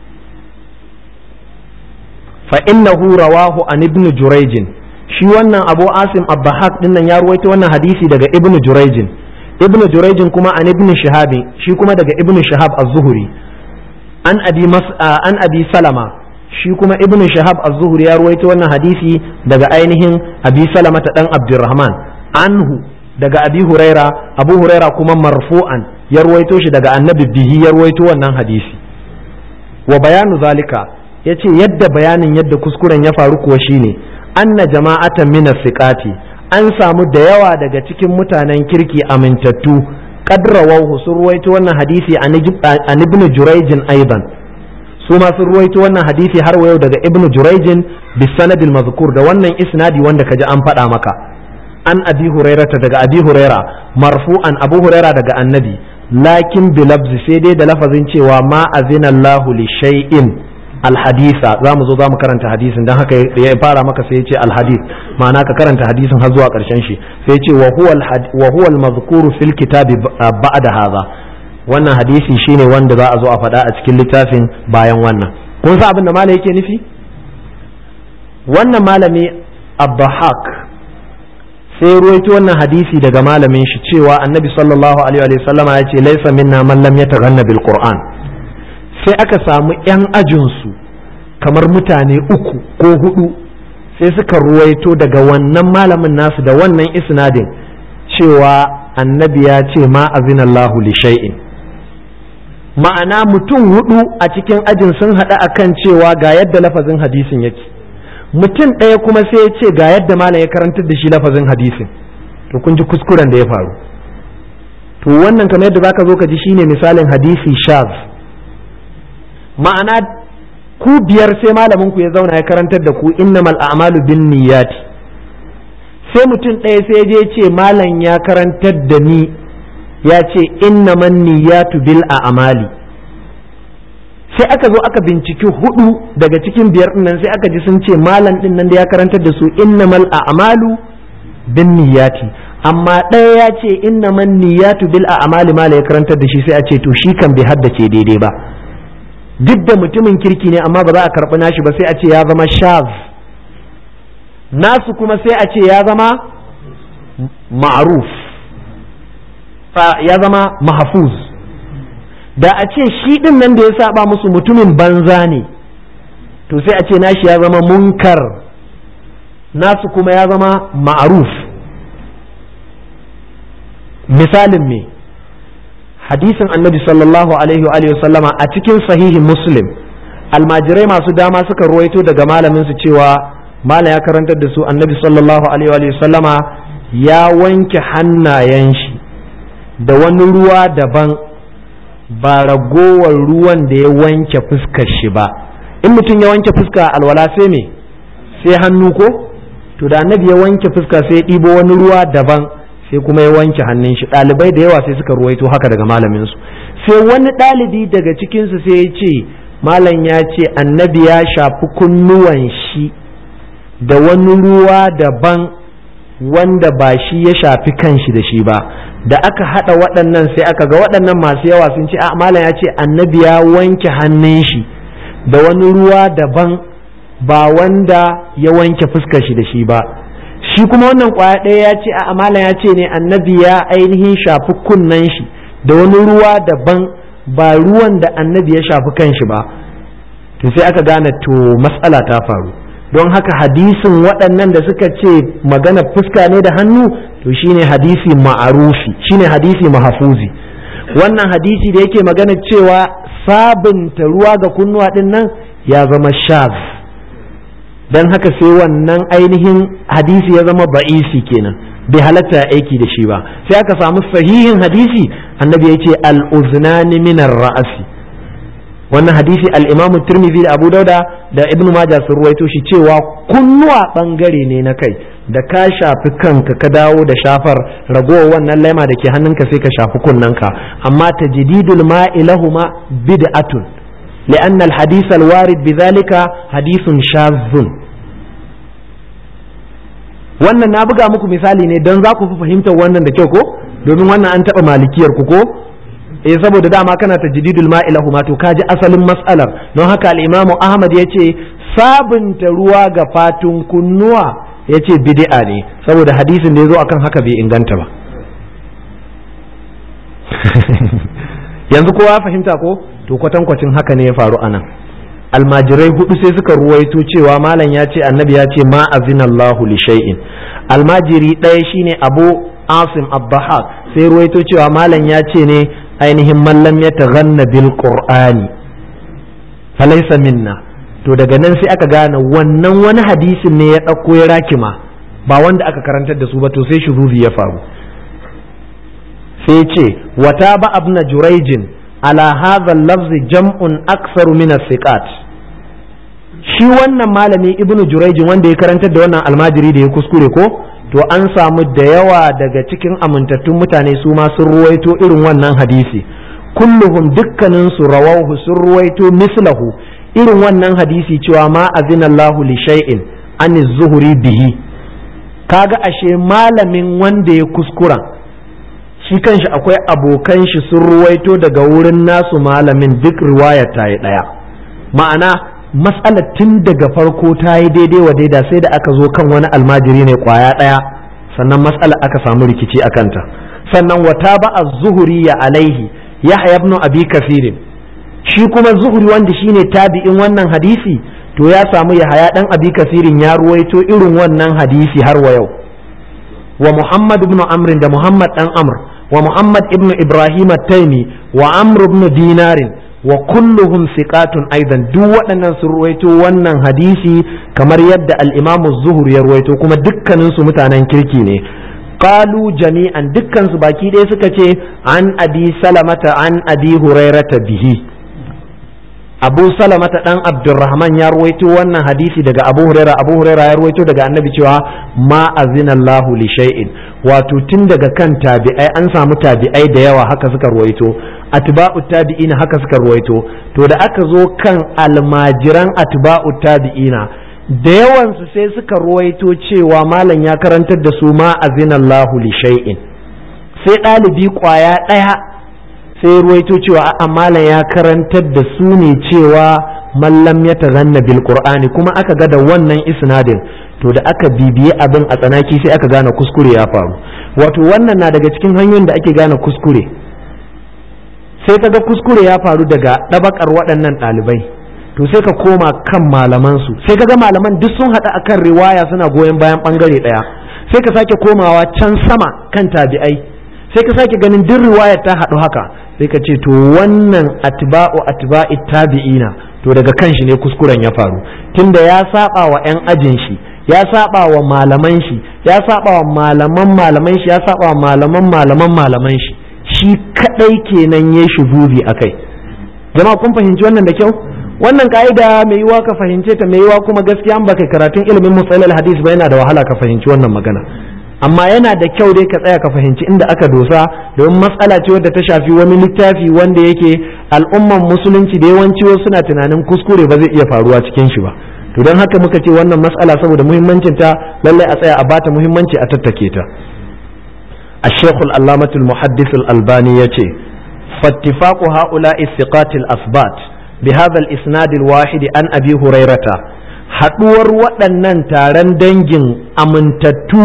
فإنه رواه عن ابن جريج shi wannan abu asim abbahak din nan ya ruwaito wannan hadisi daga ibn jurayjin ibn jurayjin kuma an ibn shahabi shi kuma daga ibn shahab az-zuhri an abi an abi salama shi kuma ibn shahab az-zuhri ya ruwaito wannan hadisi daga ainihin abi salama ta dan abdurrahman anhu daga abi huraira abu huraira kuma marfu'an ya ruwaito shi daga annabi bihi ya ruwaito wannan hadisi wa bayanu zalika ya ce yadda bayanin yadda kuskuren ya faru kuwa shine anna jama'atan min siqati an samu da yawa daga cikin mutanen kirki amintattu qadrawahu sun ruwaito wannan hadisi an ibn jurayjin aidan su ma sun ruwaito wannan hadisi har yau daga ibn jurayjin bis sanadil mazkur da wannan isnadi wanda kaji an faɗa maka an abi hurairata daga abi huraira marfu'an abu huraira daga annabi lakin bilabzi sai dai da lafazin cewa ma azina Allahu li shay'in alhadisa za mu zo za mu karanta hadisin don haka ya fara maka sai ya ce alhadis ma'ana ka karanta hadisin har zuwa karshen shi sai ya ce wa huwa al-mazkuru fil kitabi ba'da hadha wannan hadisi shine wanda za a zo a faɗa a cikin littafin bayan wannan kun san abin da malami yake nufi wannan malami abdahak sai ruwaito wannan hadisi daga malamin shi cewa annabi sallallahu alaihi wa sallama ya ce laisa minna man lam yataghanna bil qur'an sai aka samu 'yan ajinsu kamar mutane uku ko hudu sai suka ruwaito daga wannan malamin nasu da wannan isnadin cewa annabi ya ce ma azinallahu li shay'in ma'ana mutum hudu a cikin ajin sun haɗu akan cewa ga yadda lafazin hadisin yake mutum ɗaya kuma sai ya ce ga yadda malam ya karantar da shi lafazin hadisin to kun ji kuskuren da ya faru to wannan kamar yadda zaka zo ka ji shine misalin hadisi shaz ma'ana ku biyar sai malamin ku ya zauna ya karantar da ku innamal a'malu bin niyyati sai mutum ɗaya sai je ce malam ya karantar da ni ya ce innaman niyyatu bil a'mali sai aka zo aka binciki hudu daga cikin biyar nan sai aka ji sun ce malam din nan da ya karantar da su innamal a'malu bin niyyati amma ɗaya ya ce innaman niyyatu bil a'mali mala ya karantar da shi sai a ce to shi kan bai haddace daidai ba duk da mutumin kirki ne amma ba za a karɓi nashi ba sai a ce ya zama shaz nasu kuma sai a ce ya zama ma'ruf ya zama mahfuz da a ce shi din nan da ya saba musu mutumin banza ne to sai a ce nashi ya zama munkar nasu kuma ya zama ma'ruf misalin me hadisin annabi sallallahu alaihi wa sallama a cikin sahihin muslim almajirai masu dama suka ruwaito daga malamin su cewa malam ya karantar da su annabi sallallahu alaihi wa sallama ya wanke hannayen shi da wani ruwa daban ba ragowar ruwan da ya wanke fuskar shi ba in mutum ya wanke fuska alwala sai me sai hannu ko to da annabi ya wanke fuska sai ya ɗibo wani ruwa daban sai kuma ya wanke hannun shi ɗalibai da yawa sai suka ruwaito haka daga malamin su sai wani ɗalibi daga cikinsu sai ya ce malam ya ce annabi ya shafi kunnuwan shi da wani ruwa daban wanda ba shi ya shafi kanshi da shi ba da aka haɗa waɗannan sai aka ga waɗannan masu yawa sun ce a malam ya ce annabi ya wanke hannun shi da wani ruwa daban ba wanda ya wanke fuskar shi da shi ba shi kuma wannan kwaya ɗaya ya ce a amala ya ce ne annabi ya ainihin shafi kunnen shi da wani ruwa daban ba ruwan da annabi ya shafi kanshi ba to sai aka gane to matsala ta faru don haka hadisin waɗannan da suka ce magana fuska ne da hannu to shine hadisi ma'arufi shine hadisi mahafuzi wannan hadisi da yake magana cewa sabunta ruwa ga kunnuwa ɗin nan ya zama shaz don haka sai wannan ainihin hadisi ya zama ba'isi kenan bai halatta aiki da shi ba sai aka samu sahihin hadisi annabi ya ce al'uznani minar ra'asi wannan hadisi al-imam tirmidhi da abu dauda da ibnu majah sun ruwaito shi cewa kunnuwa bangare ne na kai da ka shafi kanka ka dawo da shafar ragowar wannan laima da ke hannunka sai ka shafi kunnanka amma tajdidul ma'i lahuma bid'atun لأن الحديث الوارد بذلك حديث شاذ wannan na buga muku misali ne don za ku fi fahimtar wannan da kyau ko domin wannan an taɓa malikiyar ku ko eh saboda dama kana ta jididul ma'ilahu ma to kaji asalin matsalar don haka al-imamu ahmad ya ce sabunta ruwa ga fatun kunnuwa ya ce bid'a ne saboda hadisin da ya zo akan haka bai inganta ba yanzu kowa fahimta ko to kwatankwacin haka ne ya faru anan almajirai hudu sai suka ruwaito cewa malam ya ce annabi ya ce ma azinallahu li shay'in almajiri ɗaya shine abu asim abbahak sai ruwaito cewa malam ya ce ne ainihin mallam ya taghanna bil qur'ani falaysa minna to daga nan sai aka gane wannan wani hadisin ne ya ɗauko ya rakima ba wanda aka karantar da su ba to sai shuruzi ya faru sai ce wata ba abna juraijin ala hadha lafzi jam'un aksaru min siqat shi wannan malami ibnu juraijin wanda ya karantar da wannan almajiri da ya kuskure ko to an samu da yawa daga cikin amintattun mutane su ma sun ruwaito irin wannan hadisi kulluhum dukkanin su rawahu sun ruwaito mislahu irin wannan hadisi cewa ma azinallahu li shay'in an zuhuri bihi kaga ashe malamin wanda ya kuskura shi kanshi akwai abokan shi sun ruwaito daga wurin nasu malamin duk riwaya ta yi ɗaya ma'ana matsalar tun daga farko ta yi daidai wa daida sai da aka zo kan wani almajiri ne kwaya ɗaya sannan matsala aka samu rikici a kanta sannan wata ba a zuhuri ya alaihi ya ibn abi kafirin shi kuma zuhuri wanda shine tabi'in wannan hadisi to ya samu ya haya dan abi kafirin ya ruwaito irin wannan hadisi har wa yau wa muhammad ibn amrin da muhammad dan amr wa muhammad ibn ibrahim at-taimi wa amr ibn dinarin wa kulluhum siqatun aidan duk waɗannan sun ruwaito wannan hadisi kamar yadda al-imam az-zuhri ya ruwaito kuma dukkanin su mutanen kirki ne qalu jami'an dukkan su baki ɗaya suka ce an abi salamata an abi hurairata bihi abu salamata dan abdurrahman ya ruwaito wannan hadisi daga abu huraira abu huraira ya ruwaito daga annabi cewa ma azinallahu li shay'in wato tun daga kan tabi'ai an samu tabi'ai da yawa haka suka ruwaito atba'u tabi'ina haka suka ruwaito to da aka zo kan almajiran atba'u tabi'ina da yawansu sai suka ruwaito cewa malam ya karantar da su ma azinallahu li shay'in sai ɗalibi ƙwaya ɗaya sai ruwaito cewa a malam ya karantar da su ne cewa mallam ya tazanna bil qur'ani kuma aka ga da wannan isnadin to da aka bibiye abin a tsanaki sai aka gane kuskure ya faru wato wannan na daga cikin hanyoyin da ake gane kuskure sai ka ga kuskure ya faru daga ɗabakar waɗannan ɗalibai to sai ka koma kan malamansu sai ka ga malaman duk sun haɗa akan riwaya suna goyon bayan ɓangare ɗaya sai ka sake komawa can sama kan tabi'ai sai ka sake ganin duk riwayar ta haɗu haka sai ka ce to wannan atba'u atba'i tabi'ina to daga kan shi ne kuskuren ya faru tunda ya saba wa 'yan ajin shi ya saba wa malaman shi ya saba wa malaman malaman shi ya saba wa malaman malaman malaman shi shi kadai kenan ya shuzuzi akai jama'a kun fahimci wannan da kyau wannan ka'ida mai yiwa ka fahimce ta mai yiwa kuma gaskiya an baka karatun ilimin musalal hadis ba yana da wahala ka fahimci wannan magana amma yana da kyau dai ka tsaya ka fahimci inda aka dosa domin matsala ce wadda ta shafi wani littafi wanda yake al'umman musulunci da yawanci wasu suna tunanin kuskure ba zai iya faruwa cikin shi ba to don haka muka ce wannan matsala saboda muhimmancin ta lallai a tsaya a bata muhimmanci a tattake ta الشيخ العلامة المحدث الألباني يتي فاتفاق هؤلاء الثقات الأثبات بهذا الإسناد الواحد عن أبي هريرة haɗuwar waɗannan taron dangin amintattu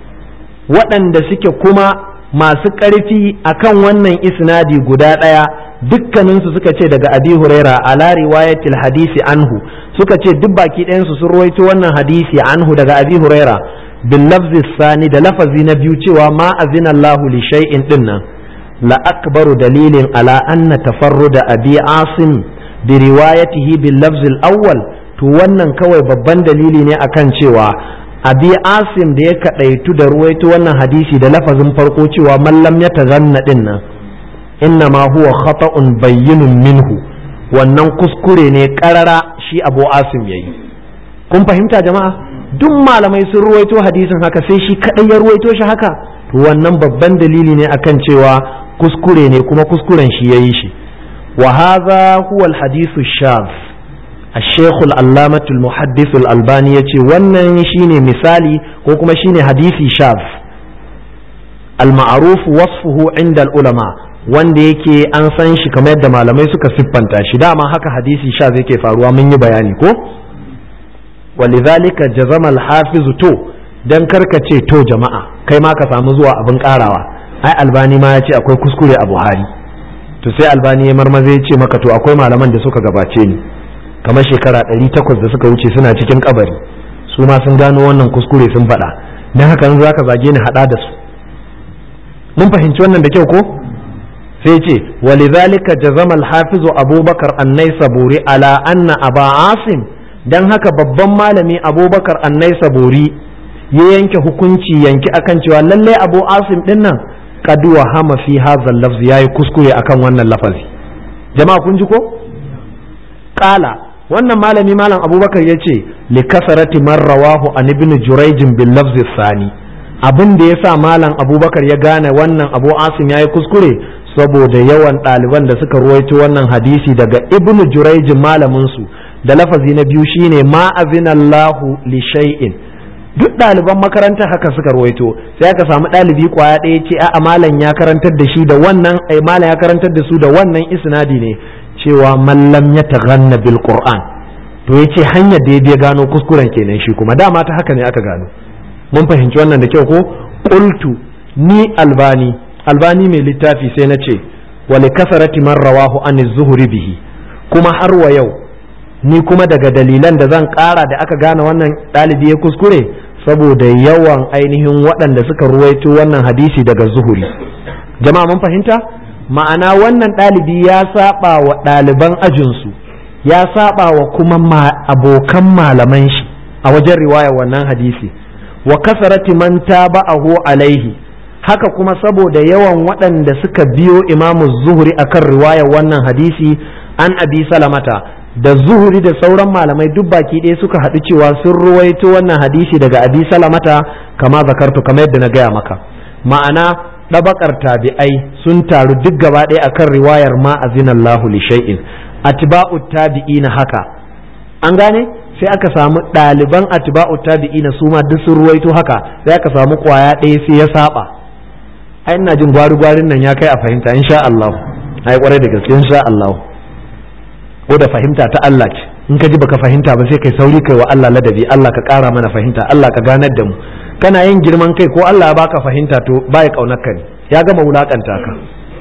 waɗanda suke kuma masu ƙarfi akan wannan isnadi guda ɗaya dukkaninsu suka ce daga abi huraira ala riwayatil hadisi anhu suka ce duk baki ɗayansu sun ruwaito wannan hadisi anhu daga abi huraira bil lafzi sani da lafazi na biyu cewa ma azina Allahu li shay'in dinnan la akbaru dalilin ala anna tafarruda abi asim bi riwayatihi bil lafzi al awwal to wannan kawai babban dalili ne akan cewa abi asim da ya kadaitu da ruwaito wannan hadisi da lafazin farko cewa mallam ya tazanna din nan inna ma huwa khata'un bayyinun minhu wannan kuskure ne karara shi abu asim yayi kun fahimta jama'a duk malamai sun ruwaito hadisin haka sai shi kadai ya ruwaito shi haka to wannan babban dalili ne akan cewa kuskure ne kuma kuskuren shi yayi shi wa hadha huwa al-hadithu shadh الشيخ العلامة المحدث الألباني يتي wannan shine misali ko kuma shine hadisi shaf al-ma'ruf wasfuhu inda al-ulama wanda yake an san shi kamar yadda malamai suka siffanta shi dama haka hadisi shaf yake faruwa mun yi bayani ko walidhalika jazama al-hafiz to dan karkace to jama'a kai ma ka samu zuwa abin karawa ai albani ma ya ce akwai kuskure a buhari to sai albani ya marmaza ya ce maka to akwai malaman da suka gabace ni kamar shekara ɗari takwas da suka wuce suna cikin kabari su ma sun gano wannan kuskure sun faɗa don haka in za ka zage ni haɗa da su mun fahimci wannan da kyau ko sai ce walidhalika jazama al-hafizu abubakar annai saburi ala anna aba asim dan haka babban malami abubakar annai saburi ya yanke hukunci yanki akan cewa lallai abu asim din nan qad wahama fi hadha al-lafz yayi kuskure akan wannan lafazi jama'a kun ji ko qala wannan malami malam abubakar ya ce likasarati man rawahu an ibn jurayjin bil lafzi sani abin da ya sa malam abubakar ya gane wannan abu asim ya yi kuskure saboda yawan ɗaliban da suka ruwaito wannan hadisi daga ibn jurayjin malamin su da lafazi na biyu shine ma azinallahu li shay'in duk ɗaliban makaranta haka suka ruwaito sai aka samu ɗalibi kwaya ɗaya ce a malam ya karantar da shi da wannan ai malam ya karantar da su da wannan isnadi ne cewa mallam ya taghanna bil qur'an to yace hanyar da ya biya gano kuskuren kenan shi kuma dama ta haka ne aka gano mun fahimci wannan da kyau ko qultu ni albani albani mai littafi sai na ce wa li kasarati man rawahu an zuhri bihi kuma har wa yau ni kuma daga dalilan da zan kara da aka gane wannan ɗalibi ya kuskure saboda yawan ainihin waɗanda suka ruwaito wannan hadisi daga zuhuri jama'a mun fahimta ma'ana wannan ɗalibi ya saba wa ɗaliban ajinsu ya saba wa kuma abokan malaman shi a wajen riwaya wannan hadisi wa kasarati man taba'ahu alaihi haka kuma saboda yawan waɗanda suka biyo imamu zuhuri akan riwayar wannan hadisi an abi salamata da zuhuri da sauran malamai duk baki ɗaya suka haɗu cewa sun ruwaito wannan hadisi daga abi salamata kama zakartu kamar yadda na gaya maka ma'ana ɗabakar tabi'ai sun taru duk gaba ɗaya akan riwayar ma azinallahu li shay'in atba'u tabi'ina haka an gane sai aka samu ɗaliban atba'u tabi'ina su ma duk sun ruwaito haka sai aka samu kwaya ɗaya sai ya saba ai ina jin gwari gwarin nan ya kai a fahimta insha Allah ai kwarai da gaske insha Allah ko da fahimta ta Allah ce in ka ji baka fahimta ba sai kai sauri kai wa Allah ladabi Allah ka ƙara mana fahimta Allah ka ganar da mu kana yin girman kai ko Allah ya baka fahimta to baya kaunar ka ne ya gama wulakanta ka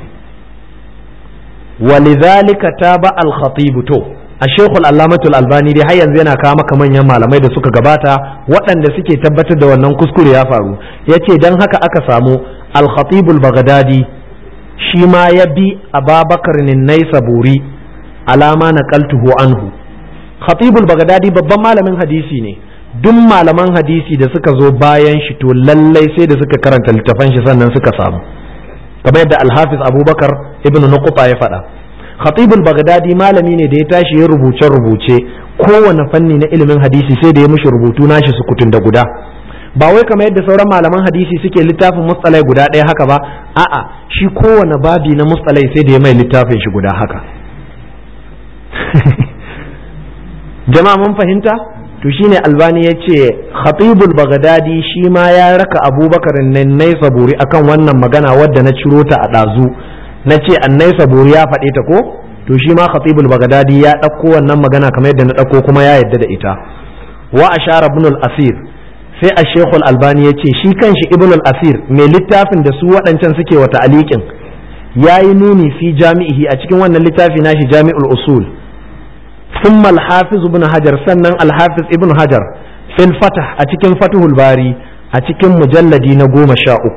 ولذلك تابع الخطيب تو الشيخ العلامة الألباني dai har yanzu yana kawo maka manyan malamai da suka gabata waɗanda suke tabbatar da wannan kuskure ya faru yace dan haka aka samu al-khatib al-baghdadi shi ma ya bi ababakar naisaburi alama naqaltuhu anhu khatib al-baghdadi babban malamin hadisi ne duk malaman hadisi da suka zo bayan shi to lallai sai da suka karanta littafan shi sannan suka samu kamar yadda alhafiz abubakar ibn nuqta ya faɗa khatibul bagdadi malami ne da ya tashi ya rubuce rubuce kowane fanni na ilimin hadisi sai da ya mishi rubutu nashi sukutun da guda ba wai kamar yadda sauran malaman hadisi suke littafin mustalai guda ɗaya haka ba a'a shi kowane babi na mustalai sai da ya mai littafin shi guda haka jama'a mun fahimta to shine albani ya ce khatibul bagdadi shi ma ya raka abubakar nai saburi akan wannan magana wadda na ciro ta a ɗazu na ce annai saburi ya faɗe ta ko to shi ma khatibul bagdadi ya ɗauko wannan magana kamar yadda na ɗauko kuma ya yadda da ita wa ashara ibn al-asir sai a shekul albani ya ce shi kanshi ibn al-asir mai littafin da su waɗancan suke wa ta'aliƙin ya yi nuni fi jami'ihi a cikin wannan littafi nashi jami'ul usul ثم الحافظ ابن حجر سنن الحافظ ابن حجر في الفتح أتكن فتح الباري أتكن مجلدي نقوم شاؤك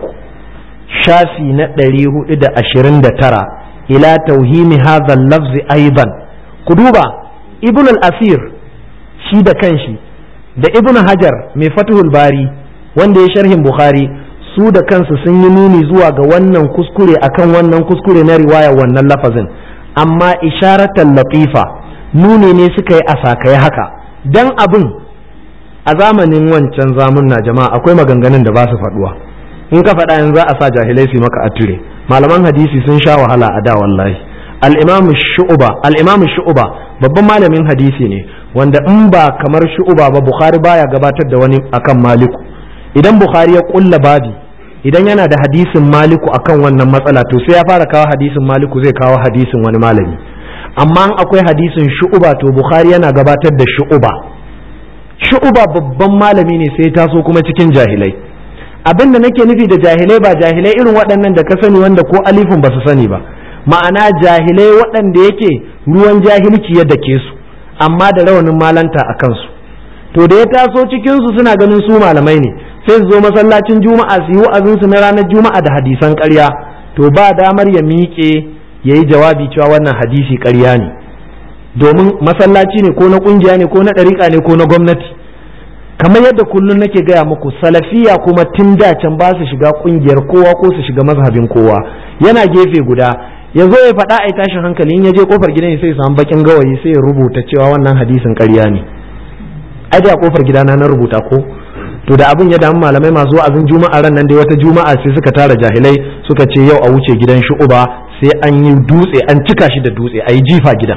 شافي نتليه إذا أشرين ترى إلى توهيم هذا اللفظ أيضا قدوبا ابن الأثير شي da kanshi da ibn hajar mai fatihul bari wanda ya sharhin bukhari su da kansu sun yi nuni zuwa ga wannan kuskure akan wannan kuskure na riwaya wannan lafazin amma isharatan latifa nuni ne suka yi a sakaye haka dan abin a zamanin wancan zamun na jama'a akwai maganganun da ba su faduwa in ka faɗa yanzu za a sa jahilai su maka atire malaman hadisi sun sha wahala a da wallahi al-imam shu'ba al-imam shu'ba babban malamin hadisi ne wanda in ba kamar shu'ba ba bukhari baya gabatar da wani akan maliku idan bukhari ya kulla babi idan yana da hadisin maliku akan wannan matsala to sai ya fara kawo hadisin maliku zai kawo hadisin wani malami amma akwai hadisin shu'uba to bukhari yana gabatar da shu'uba shu'uba babban malami ne sai taso kuma cikin jahilai abin da nake nufi da jahilai ba jahilai irin waɗannan da ka sani wanda ko alifin ba su sani ba ma'ana jahilai waɗanda yake ruwan jahilci ya dake su amma da rawanin malanta a kansu to da ya taso cikin su suna ganin su malamai ne sai su zo masallacin juma'a su yi wa'azinsu na ranar juma'a da hadisan ƙarya to ba damar ya miƙe ya yi jawabi cewa wannan hadisi ƙarya ne domin masallaci ne ko na ƙungiya ne ko na ɗariƙa ne ko na gwamnati kamar yadda kullum nake gaya muku salafiya kuma tun da can ba su shiga ƙungiyar kowa ko su shiga mazhabin kowa yana gefe guda ya zo ya faɗa a tashin hankali in ya je kofar gidan sai ya samu bakin gawayi sai ya rubuta cewa wannan hadisin ƙarya ne ai da kofar gidana na rubuta ko to da abin ya damu malamai masu wa'azin juma'a ran nan dai wata juma'a sai suka tara jahilai suka ce yau a wuce gidan shu'uba sai an yi dutse an cika shi da dutse a yi jifa gidan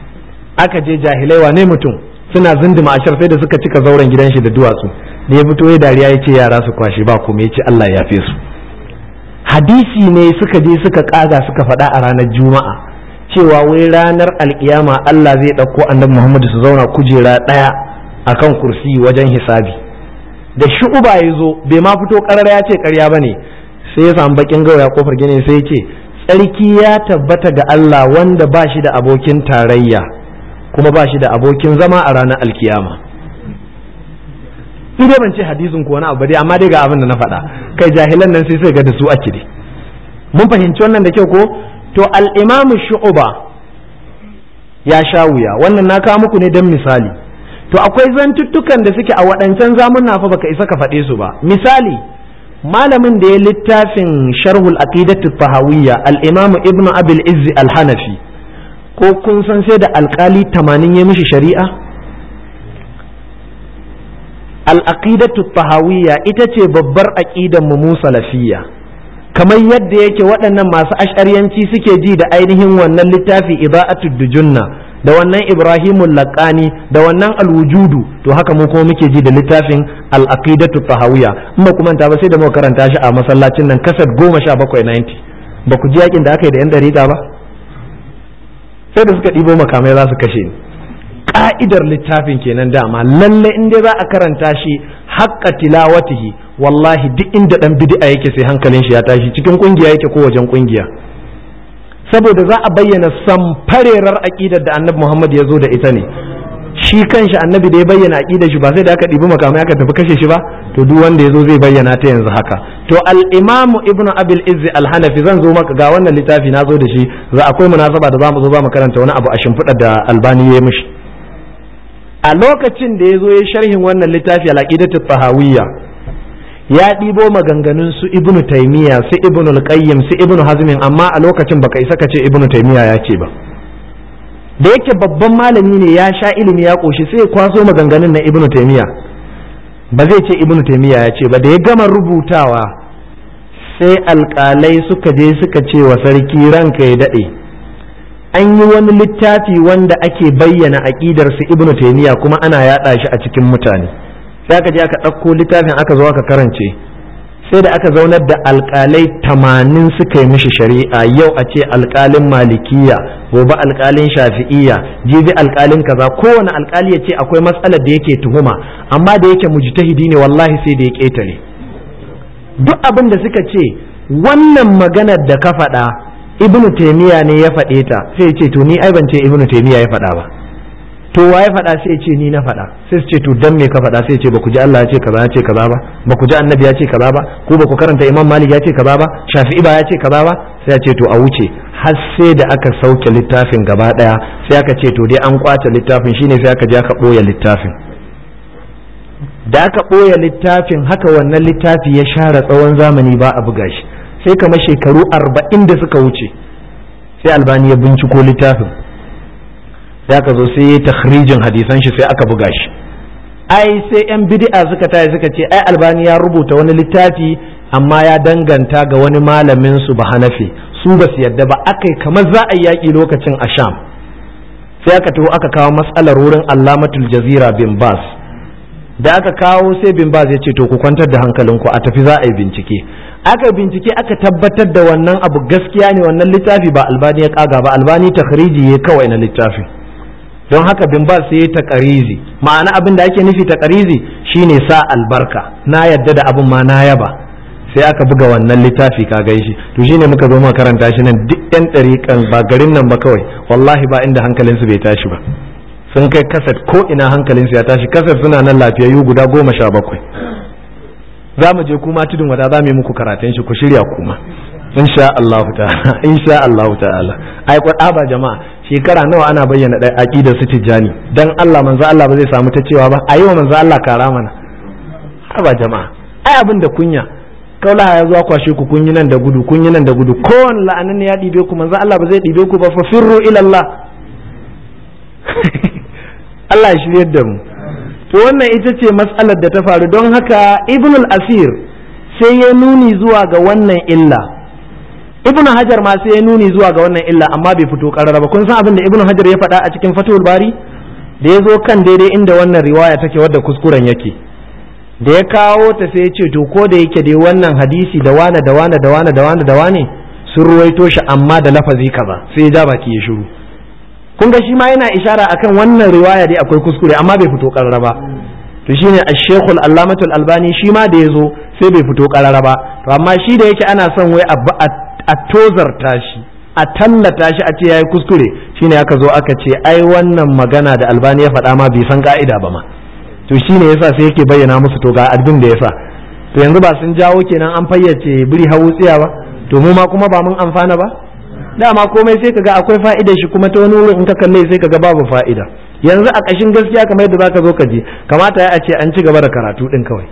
aka je jahilai wane mutum suna zindima ashar sai da suka cika zauren gidan shi da duwatsu da ya fito ya dariya ya ce yara su kwashi ba kuma ya ce Allah ya fi su hadisi ne suka je suka kaga suka faɗa a ranar juma'a cewa wai ranar alkiyama Allah zai ɗauko annabi Muhammadu su zauna kujera ɗaya akan kursi wajen hisabi da shu'uba ya zo bai ma fito karar ya ce karya ba ne sai ya samu bakin gawa ya kofar gini sai ya ce tsarki ya tabbata ga Allah wanda ba shi da abokin tarayya kuma ba shi da abokin zama a ranar alkiyama ni dai ban ce hadisin ko wani abu dai amma dai ga abin da na faɗa kai jahilan nan sai sai ga da su ake dai mun fahimci wannan da kyau ko to al-imamu shu'uba ya sha wuya wannan na kawo muku ne don misali to akwai zantuttukan da suke a waɗancan zamunna fa baka isa ka faɗe su ba misali malamin da ya littafin sharhul aqidatu fahawiyya al-imam ibnu abil izzi al-hanafi ko kun san sai da alkali tamanin ya mishi shari'a al-aqidatu fahawiyya ita ce babbar aqidan mu mu salafiyya kamar yadda yake waɗannan masu ashariyanci suke ji da ainihin wannan littafi ida'atud dujunna da wannan ibrahimul laqani da wannan alwujudu to haka mu kuma muke ji da littafin al-aqidatu tahawiyya in ba kuma ta ba sai da muka karanta shi a masallacin nan kasat 1790 ba ku ji yakin da aka yi da yan dariƙa ba sai da suka ɗibo makamai za su kashe ni ka'idar littafin kenan dama lalle in dai za a karanta shi haqqa tilawatihi wallahi duk inda dan bid'a yake sai hankalin shi ya tashi cikin kungiya yake ko wajen kungiya saboda za a bayyana samfarerar aƙidar da annabi Muhammad ya zo da ita ne shi kanshi annabi da ya bayyana aƙidar shi ba sai da aka ɗibi makamai aka tafi kashe shi ba to duk wanda ya zo zai bayyana ta yanzu haka to al-imam ibnu abil izzi al-hanafi zan zo maka ga wannan littafi na zo da shi za akwai munasaba da zamu zo za mu karanta wani abu a shimfiɗa da albani ya mishi a lokacin da ya zo ya sharhin wannan littafi al-aqidatu tahawiyya ya ɗibo maganganun su ibnu taimiya su ibnu al-qayyim su ibnu hazmin amma a lokacin baka isa ka ce ibnu taimiya ya ce ba da yake babban malami ne ya sha ilimi ya koshi sai ya kwaso maganganun na ibnu taimiya ba zai ce ibnu taimiya ya ce ba da ya gama rubutawa sai alƙalai suka je suka ce wa sarki ranka ya daɗe an yi wani littafi wanda ake bayyana aƙidar su ibnu taimiya kuma ana yaɗa shi a cikin mutane sai aka je aka ɗauko littafin aka zo aka karance sai da aka zaunar da alƙalai tamanin suka yi mishi shari'a yau a ce alƙalin malikiya gobe alƙalin shafi'iya jibi alƙalin kaza kowane alƙali ya ce akwai matsalar da yake tuhuma amma da yake mujtahidi ne wallahi sai da ya ƙetare duk abin da suka ce wannan maganar da ka faɗa ibnu taimiya ne ya faɗe ta sai ce to ni ai ban ce ibnu taimiya ya faɗa ba to wa ya faɗa sai ce ni na faɗa sai su ce to dan me ka faɗa sai ce ba ku ji Allah ya ce kaza ya ce kaza ba ba ku ji annabi ya ce kaza ba ko ba ku karanta imam malik ya ce kaza ba shafi'i ba ya ce kaza ba sai ya ce to a wuce har sai da aka sauke littafin gaba daya sai aka ce to dai an kwace littafin shine sai aka je aka boye littafin da aka boye littafin haka wannan littafi ya share tsawon zamani ba a buga shi sai kamar shekaru arba'in da suka wuce sai albani ya binciko littafin sai aka zo sai ya takhrijin hadisan shi sai aka buga shi ai sai yan bid'a suka tayi suka ce ai albani ya rubuta wani littafi amma ya danganta ga wani malamin su ba hanafi su ba su yadda ba akai kamar za a yaki lokacin asham sai aka taho aka kawo matsalar wurin allamatul jazira bin bas da aka kawo sai bin bas ya ce to ku kwantar da hankalinku a tafi za a yi bincike aka bincike aka tabbatar da wannan abu gaskiya ne wannan littafi ba albani ya kaga ba albani takhriji ya kawai na littafin don haka bin ba sai ta ƙarizi ma'ana abin da ake nufi ta ƙarizi shine sa albarka na yadda da abin ma na yaba sai aka buga wannan littafi ka shi to shine muka zo muka karanta shi nan duk yan ɗariƙan ba garin nan ba kawai wallahi ba inda hankalinsu bai tashi ba sun kai kasat ko ina hankalinsu ya tashi kasat suna nan lafiyayyu guda goma sha bakwai za mu je kuma tudun wada za mu yi muku karatun shi ku shirya kuma insha Allah ta'ala insha Allah ta'ala ai ba jama'a shekara nawa ana bayyana ɗaya aqidar su tijjani dan Allah manzo Allah ba zai samu ta cewa ba ayi wa manzo Allah kara mana haba jama'a ai abin da kunya kaula ya zuwa kwashe ku kun yi nan da gudu kun yi nan da gudu kowane la'anan ya ɗibe ku manzo Allah ba zai ɗibe ku ba fa firru ila Allah Allah ya shiryar da mu to wannan ita ce matsalar da ta faru don haka ibnul asir sai ya nuni zuwa ga wannan illa ibnu hajar ma sai ya nuni zuwa ga wannan illa amma bai fito karara ba kun san abin da ibnu hajar ya faɗa a cikin fatul bari da ya zo kan daidai inda wannan riwaya take wadda kuskuren yake da ya kawo ta sai ya ce to ko da yake dai wannan hadisi da wane da wane da wane da wane da wane sun ruwaito shi amma da lafazi kaza sai ya ja baki ya shiru kun ga shi ma yana ishara akan wannan riwaya dai akwai kuskure amma bai fito karara ba to shine ash-shaykh al-allamah al-albani shi ma da yazo sai bai fito karara ba to amma shi da yake ana son wai a tozarta shi a tallata shi a ce yayi kuskure shine aka zo aka ce ai wannan magana da albani ya faɗa ma bai san ka'ida ba ma to shine yasa sai yake bayyana musu to ga abin da yasa to yanzu ba sun jawo kenan an fayyace biri hawu tsiya ba to mu ma kuma ba mun amfana ba dama komai sai kaga akwai fa'ida shi kuma ta wani wurin in ka kalle sai kaga babu fa'ida yanzu a ƙashin gaskiya kamar yadda zaka zo ka ji kamata ya a ce an ci gaba da karatu din kawai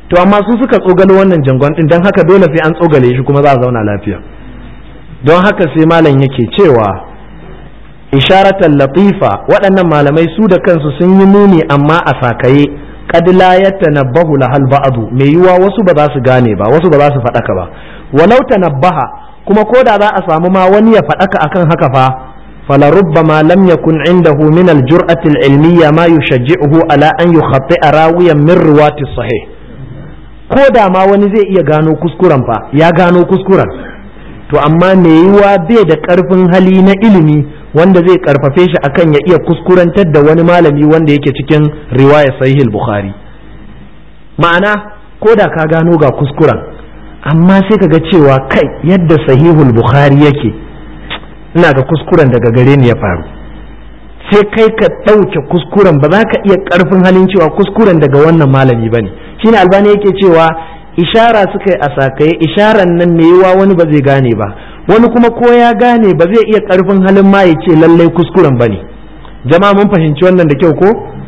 to amma su suka tsogalo wannan jangon din don haka dole sai an tsogale shi kuma za a zauna lafiya don haka sai malam yake cewa isharatan latifa waɗannan malamai su da kansu sun yi nuni amma a sakaye qad la yatanabbahu lahal ba'du mai yiwa wasu ba za su gane ba wasu ba za su faɗaka ba walau tanabbaha kuma ko da za a samu ma wani ya faɗaka akan haka fa فلربما لم يكن عنده من الجرأة العلمية ما يشجعه على أن يخطئ راويا من رواة الصحيح ko da ma wani zai iya gano kuskuren fa ya gano kuskuren to amma me yiwa bai da karfin hali na ilimi wanda zai karfafe shi akan ya iya kuskurantar da wani malami wanda yake cikin riwaya sahih bukhari ma'ana ko da ka gano ga kuskuren amma sai ka ga cewa kai yadda sahihul bukhari yake ina ga kuskuren daga gare ni ya faru sai kai ka ɗauke kuskuren ba za ka iya ƙarfin halin cewa kuskuren daga wannan malami ba ne shine albani yake cewa ishara suka yi a sakaye isharan nan mai yiwa wani ba zai gane ba wani kuma ko ya gane ba zai iya ƙarfin halin ma ya ce lallai kuskuren ba ne jama'a mun fahimci wannan da kyau ko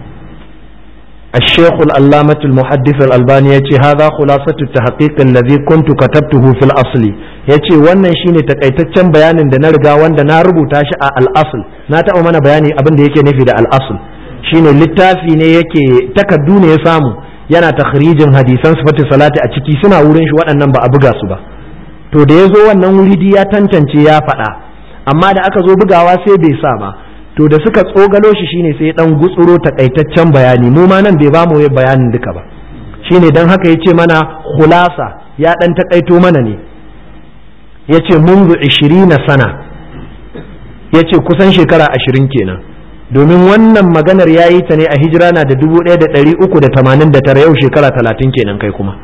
الشيخ العلامة المحدث الألباني يتي هذا خلاصة التحقيق الذي كنت كتبته في الأصل يتي wannan shine takaitaccen bayanin da na riga wanda na rubuta shi a al-asl na taɓa mana bayani abin da yake nufi da al-asl shine littafi ne yake takaddu ne ya samu yana takhrijin hadisan sifatu salati a ciki suna wurin shi waɗannan ba a buga su ba to da ya zo wannan wuri ya tantance ya faɗa amma da aka zo bugawa sai bai sa ba to da suka tsogalo shi shine sai dan gutsuro takaitaccen bayani mu ma nan bai ba mu bayanin duka ba shine dan haka yace mana khulasa ya dan takaito mana ne yace munzu 20 sana yace kusan shekara 20 kenan domin wannan maganar yayi ta ne a hijira na da 1389 yau shekara 30 kenan kai kuma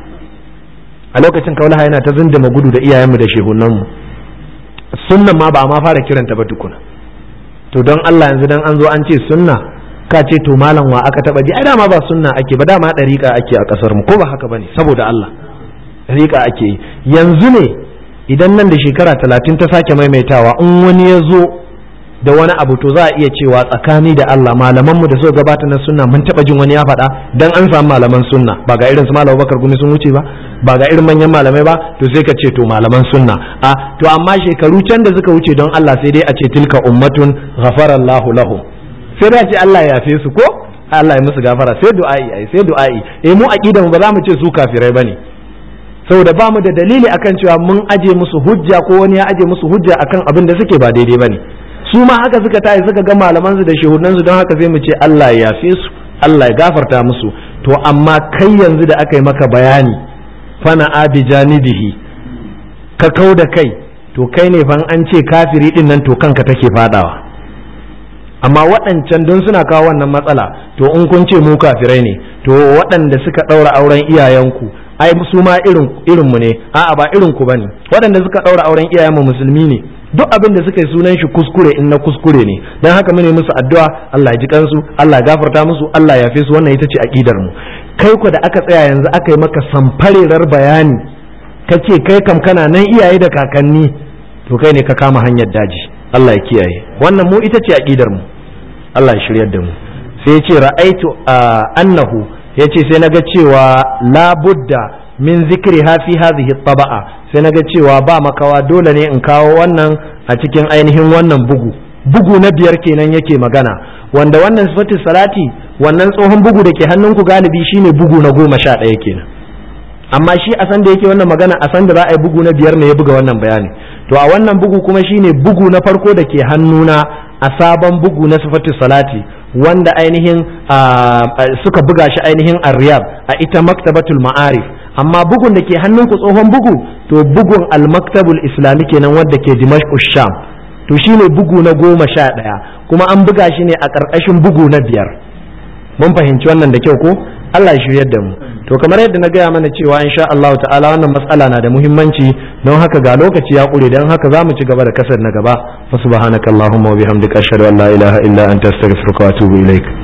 a lokacin kaulaha yana ta zindima gudu da iyayenmu da shehunanmu sunnan ma ba a ma fara kiranta ba tukuna to don Allah yanzu dan an zo an ce sunna ka ce to malam wa aka taba ji ai dama ba sunna ake ba dama dariƙa ake a kasar mu ko ba haka bane saboda Allah dariƙa ake yi yanzu ne idan nan da shekara talatin ta sake maimaitawa in wani ya zo da wani abu to za a iya cewa tsakani da Allah malaman mu da suka gabata na sunna mun taba jin wani ya faɗa dan an samu malaman sunna ba ga irin su malam Bakar Gumi sun wuce ba ba ga irin manyan malamai ba to sai ka ce to malaman sunna a to amma shekaru can da suka wuce don Allah sai dai a ce tilka ummatun ghafarallahu lahum sai dai a ce Allah ya yafe su ko Allah ya musu gafara sai du'a'i ai sai du'a'i eh mu aqida mu ba za mu ce su kafirai bane saboda ba mu da dalili akan cewa mun aje musu hujja ko wani ya aje musu hujja akan abin da suke ba daidai bane su ma haka suka tayi suka ga malaman su da shehunan su don haka sai mu ce Allah ya yafe su Allah ya gafarta musu to amma kai yanzu da aka yi maka bayani fana abi janibihi ka kau da kai to kai ne fan an ce kafiri din nan to kanka take fadawa amma waɗancan don suna kawo wannan matsala to in kun ce mu kafirai ne to waɗanda suka ɗaura auren iyayenku ai su ma irin irinmu ne a'a ba irin ku bane waɗanda suka ɗaura auren iyayenmu musulmi ne duk abin da suka yi sunan shi kuskure in na kuskure ne don haka mune musu addu'a Allah ya ji kansu Allah ya gafarta musu Allah ya yafe su wannan ita ce aqidar mu kai ku da aka tsaya yanzu aka yi maka samfarerar bayani kace kai kam kana nan iyaye da kakanni to kai ne ka kama hanyar daji Allah ya kiyaye wannan mu ita ce aqidar mu Allah ya shiryar da mu sai ya ce ra'aitu annahu yace sai naga cewa la budda min zikri ha fi hadhihi taba'a sai naga cewa ba makawa dole ne in kawo wannan a cikin ainihin wannan bugu bugu na biyar kenan yake magana wanda wannan sifatu salati wannan tsohon bugu da ke hannunku galibi shine bugu na goma sha ɗaya kenan amma shi a san da yake wannan magana a san da za a yi bugu na biyar ne ya buga wannan bayani to a wannan bugu kuma shine bugu na farko da ke hannuna a sabon bugu na sifatu salati wanda ainihin suka buga shi ainihin a riyab a ita maktabatul ma'arif amma bugun da ke hannunku tsohon bugu to bugun al-maktabul islami kenan wanda ke dimashq sham to shine bugu na goma sha ɗaya kuma an buga shi ne a ƙarƙashin bugu na biyar mun fahimci wannan da kyau ko Allah ya shiryar da mu to kamar yadda na gaya mana cewa insha Allah ta'ala wannan matsala na da muhimmanci don haka ga lokaci ya ƙure don haka za mu ci gaba da kasar na gaba fa subhanakallahumma wa bihamdika ashhadu an la ilaha illa anta astaghfiruka wa atubu ilaik